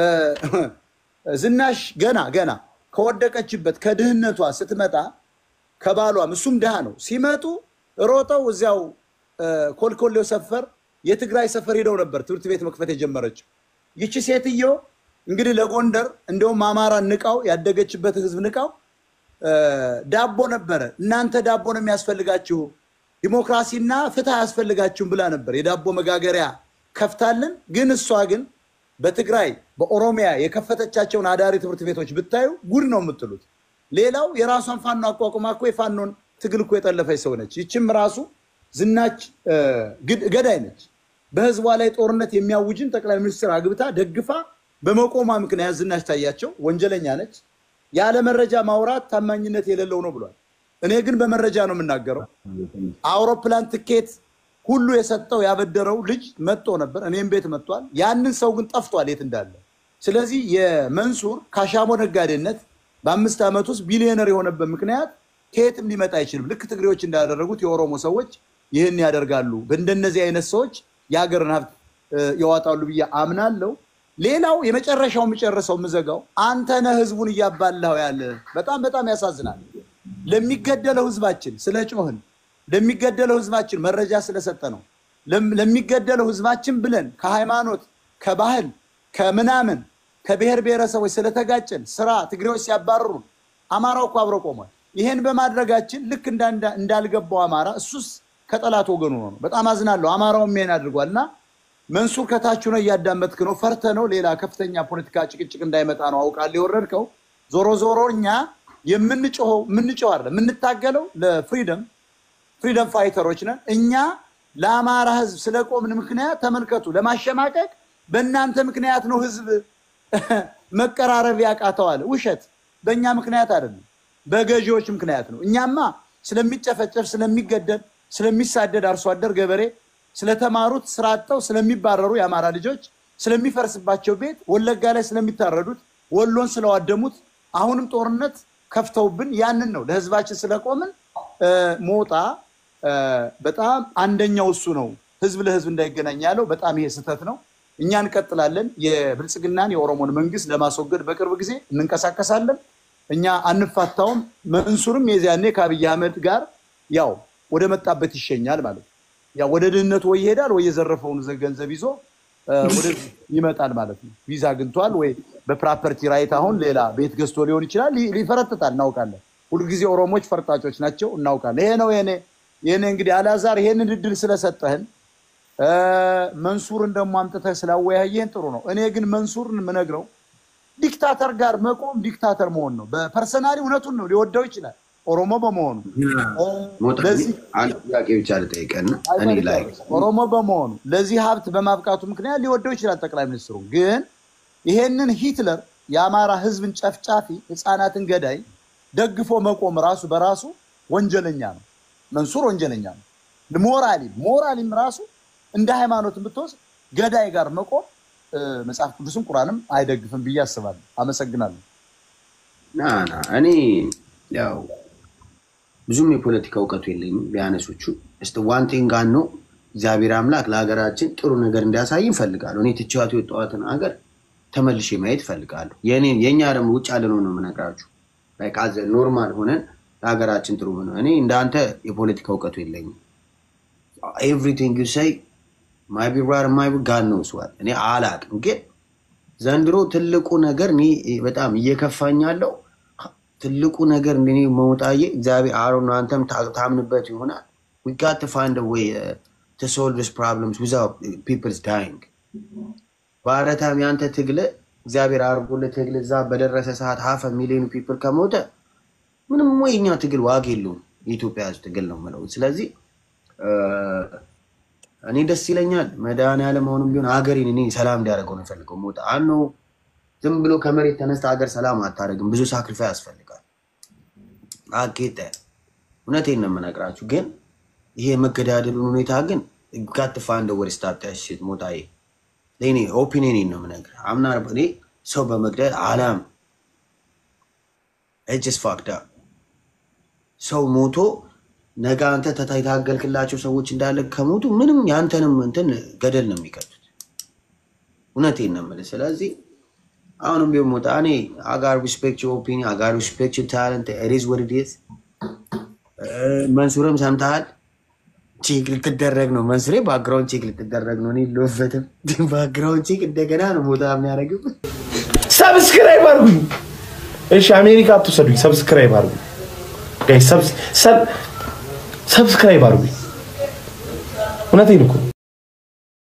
ዝናሽ ገና ገና ከወደቀችበት ከድህነቷ ስትመጣ ከባሏም እሱም ድሃ ነው ሲመጡ ሮጠው እዚያው እ፣ ኮልኮሌው ሰፈር የትግራይ ሰፈር ሄደው ነበር ትምህርት ቤት መክፈት የጀመረችው። ይቺ ሴትዮ እንግዲህ ለጎንደር እንደውም አማራ ንቃው ያደገችበት ህዝብ ንቃው እ፣ ዳቦ ነበረ። እናንተ ዳቦ ነው የሚያስፈልጋችሁ፣ ዲሞክራሲና ፍትህ አያስፈልጋችሁም ብላ ነበር የዳቦ መጋገሪያ ከፍታልን። ግን እሷ ግን በትግራይ በኦሮሚያ የከፈተቻቸውን አዳሪ ትምህርት ቤቶች ብታዩ ጉድ ነው የምትሉት። ሌላው የራሷን ፋኖ አቋቁማ እኮ የፋኖን ትግል እኮ የጠለፈች ሰው ነች። ይችም ራሱ ዝናች እ፣ ግድ- ገዳይ ነች። በህዝቧ ላይ ጦርነት የሚያውጅን ጠቅላይ ሚኒስትር አግብታ ደግፋ በመቆሟ ምክንያት ዝናሽ ታያቸው ወንጀለኛ ነች። ያለ መረጃ ማውራት ታማኝነት የሌለው ነው ብሏል። እኔ ግን በመረጃ ነው የምናገረው። አውሮፕላን ትኬት ሁሉ የሰጠው ያበደረው ልጅ መጥቶ ነበር፣ እኔም ቤት መጥቷል። ያንን ሰው ግን ጠፍቷል የት እንዳለ። ስለዚህ የመንሱር ካሻሞ ነጋዴነት በአምስት ዓመት ውስጥ ቢሊዮነር የሆነበት ምክንያት ከየትም ሊመጣ አይችልም። ልክ ትግሬዎች እንዳደረጉት የኦሮሞ ሰዎች ይህን ያደርጋሉ። በእንደነዚህ አይነት ሰዎች የሀገርን ሀብት እ፣ ያዋጣሉ ብዬ አምናለሁ። ሌላው የመጨረሻው የምጨርሰው የምዘጋው አንተ ነህ ህዝቡን እያባላው ያለ። በጣም በጣም ያሳዝናል። ለሚገደለው ህዝባችን ስለ ጮህን፣ ለሚገደለው ህዝባችን መረጃ ስለሰጠ ነው። ለም- ለሚገደለው ህዝባችን ብለን ከሃይማኖት ከባህል ከምናምን ከብሔር ብሔረሰቦች ስለተጋጨን ስራ ትግሬዎች ሲያባርሩን አማራው እኮ አብሮ ቆሟል። ይሄን በማድረጋችን ልክ እንዳንዳ- እንዳልገባው አማራ እሱስ ከጠላት ወገኑ ነው። በጣም አዝናለሁ። አማራውም ይሄን አድርጓል እና መንሱር ከታች ነው እያዳመጥክ ነው። ፈርተ ነው ሌላ ከፍተኛ ፖለቲካ ጭቅጭቅ እንዳይመጣ ነው አውቃለሁ የወረድከው። ዞሮ ዞሮ እኛ የምንጮኸው የምንጮህ አይደለም የምንታገለው ለፍሪደም ፍሪደም ፋይተሮች ነን። እኛ ለአማራ ህዝብ ስለቆምን ምክንያት ተመልከቱ፣ ለማሸማቀቅ በእናንተ ምክንያት ነው ህዝብ መቀራረብ ያቃተዋል። ውሸት። በእኛ ምክንያት አይደለም፣ በገዢዎች ምክንያት ነው። እኛማ ስለሚጨፈጨፍ፣ ስለሚገደል፣ ስለሚሳደድ አርሶ አደር ገበሬ፣ ስለተማሩት ስራ አጥተው ስለሚባረሩ የአማራ ልጆች፣ ስለሚፈርስባቸው ቤት፣ ወለጋ ላይ ስለሚታረዱት፣ ወሎን ስለዋደሙት፣ አሁንም ጦርነት ከፍተውብን ያንን ነው ለህዝባችን ስለቆምን እ፣ ሞጣ እ፣ በጣም አንደኛው እሱ ነው። ህዝብ ለህዝብ እንዳይገናኝ ያለው በጣም ይሄ ስህተት ነው። እኛ እንቀጥላለን። የብልጽግናን የኦሮሞን መንግስት ለማስወገድ በቅርብ ጊዜ እንንቀሳቀሳለን። እኛ አንፋታውም። መንሱርም የዚያኔ ከአብይ አህመድ ጋር ያው ወደ መጣበት ይሸኛል ማለት ነው። ያው ወደ ድህነቱ ወይ ይሄዳል ወይ የዘረፈውን ዘ- ገንዘብ ይዞ እ፣ ወደ ይመጣል ማለት ነው። ቪዛ አግኝቷል ወይ በፕራፐርቲ ራይት አሁን ሌላ ቤት ገዝቶ ሊሆን ይችላል። ሊ- ሊፈረጥጣል፣ እናውቃለን። ሁልጊዜ ኦሮሞች ፈርጣጮች ናቸው፣ እናውቃለን። ይሄ ነው የኔ የኔ እንግዲህ አላዛር ይሄንን እድል ስለሰጠህን እ፣ መንሱርን ደግሞ አምጥተህ ስላወያየህን ጥሩ ነው። እኔ ግን መንሱርን የምነግረው ዲክታተር ጋር መቆም ዲክታተር መሆን ነው። በፐርሰናሊ እውነቱን ነው፣ ሊወደው ይችላል ኦሮሞ በመሆኑ እ፣ ሞጣ ለዚህ አንድ ጥያቄ ብቻ ልጠይቀና እኔ ላይ ኦሮሞ በመሆኑ ለዚህ ሀብት በማብቃቱ ምክንያት ሊወደው ይችላል ጠቅላይ ሚኒስትሩ። ግን ይሄንን ሂትለር የአማራ ህዝብን ጨፍጫፊ ህፃናትን ገዳይ ደግፎ መቆም ራሱ በራሱ ወንጀለኛ ነው። መንሱር ወንጀለኛ ነው። ሞራሊም ሞራሊም ራሱ እንደ ሃይማኖት ብትወስድ ገዳይ ጋር መቆም እ፣ መጽሐፍ ቅዱስም ቁርአንም አይደግፍም ብዬ አስባለሁ። አመሰግናለሁ። ና ና እኔ ያው ብዙም የፖለቲካ እውቀቱ የለኝም። ቢያነሶቹ ስ ዋን ቲንግ ነው እግዚአብሔር አምላክ ለሀገራችን ጥሩ ነገር እንዲያሳይ እፈልጋለሁ። እኔ ትችዋት የወጣዋትን ሀገር ተመልሼ ማየት እፈልጋለሁ። የእኔን የእኛ ደግሞ ውጭ ያለነው ነው የምነግራችሁ። ላይክ ኖርማል ሆነን ለሀገራችን ጥሩ ሆነ። እኔ እንዳንተ የፖለቲካ እውቀቱ የለኝም። ኤቭሪቲንግ ዩ ሰይ ማይ ቢ ራይት ማይ ቢ ጋድ ኖውስ ዋት እኔ አላቅም። ግን ዘንድሮ ትልቁ ነገር እኔ በጣም እየከፋኝ ያለው ትልቁ ነገር እኔ መውጣዬ እግዚአብሔር አሮ ነው። አንተም ታ- ታምንበት ይሆናል we got to find a way uh, to solve these problems without people's dying በአረታም ያንተ ትግል እግዚአብሔር አርጎልህ ትግል እዛ በደረሰ ሰዓት ሀፈ ሚሊዮን ፒፕል ከሞተ ምንም ወይ እኛ ትግል ዋጋ የለውም። የኢትዮጵያ ሕዝብ ትግል ነው የምለው። ስለዚህ እ፣ እኔ ደስ ይለኛል መድኃኒዓለም አሁንም ቢሆን ሀገሬን እኔ ሰላም እንዲያደርገው ነው የፈልገው። ሞታ አኖ ዝም ብሎ ከመሬት ተነስተ ሀገር ሰላም አታደርግም። ብዙ ሳክሪፋይ ያስፈልጋል። አጌጠ እውነቴን ነው የምነግራችሁ። ግን ይሄ የመገዳደሉን ሁኔታ ግን ጋትፋ እንደ ወደ ስታጣሽት ሞታዬ ለእኔ ኦፒኒየን ነው የምነግርህ። አምና እኔ ሰው በመግደል አላም እጅስ ፋክዳ ሰው ሞቶ ነገ አንተ ተታ- የታገልክላቸው ሰዎች እንዳለ ከሞቱ ምንም የአንተንም እንትን ገደል ነው የሚቀጡት። እውነቴን ነው የምልህ። ስለዚህ አሁንም ቢሆን ሞጣ እኔ አጋር ሪስፔክት ኦፒኒየን አጋር ሪስፔክት ታለንት ሪዝ ወድዴት መንሱርም ሰምተሃል። ቼክ ልትደረግ ነው መንሱሬ፣ ባክግራውንድ ቼክ ልትደረግ ነው። እኔ የለሁበትም። ባክግራውንድ ቼክ እንደገና ነው ሞጣ የሚያደርግም። ሰብስክራይብ አድርጉኝ። እሺ አሜሪካ አትውሰዱኝ። ሰብስክራይብ አድርጉኝ። ጋይስ ሰብስክራይብ አድርጉኝ። እውነቴን እኮ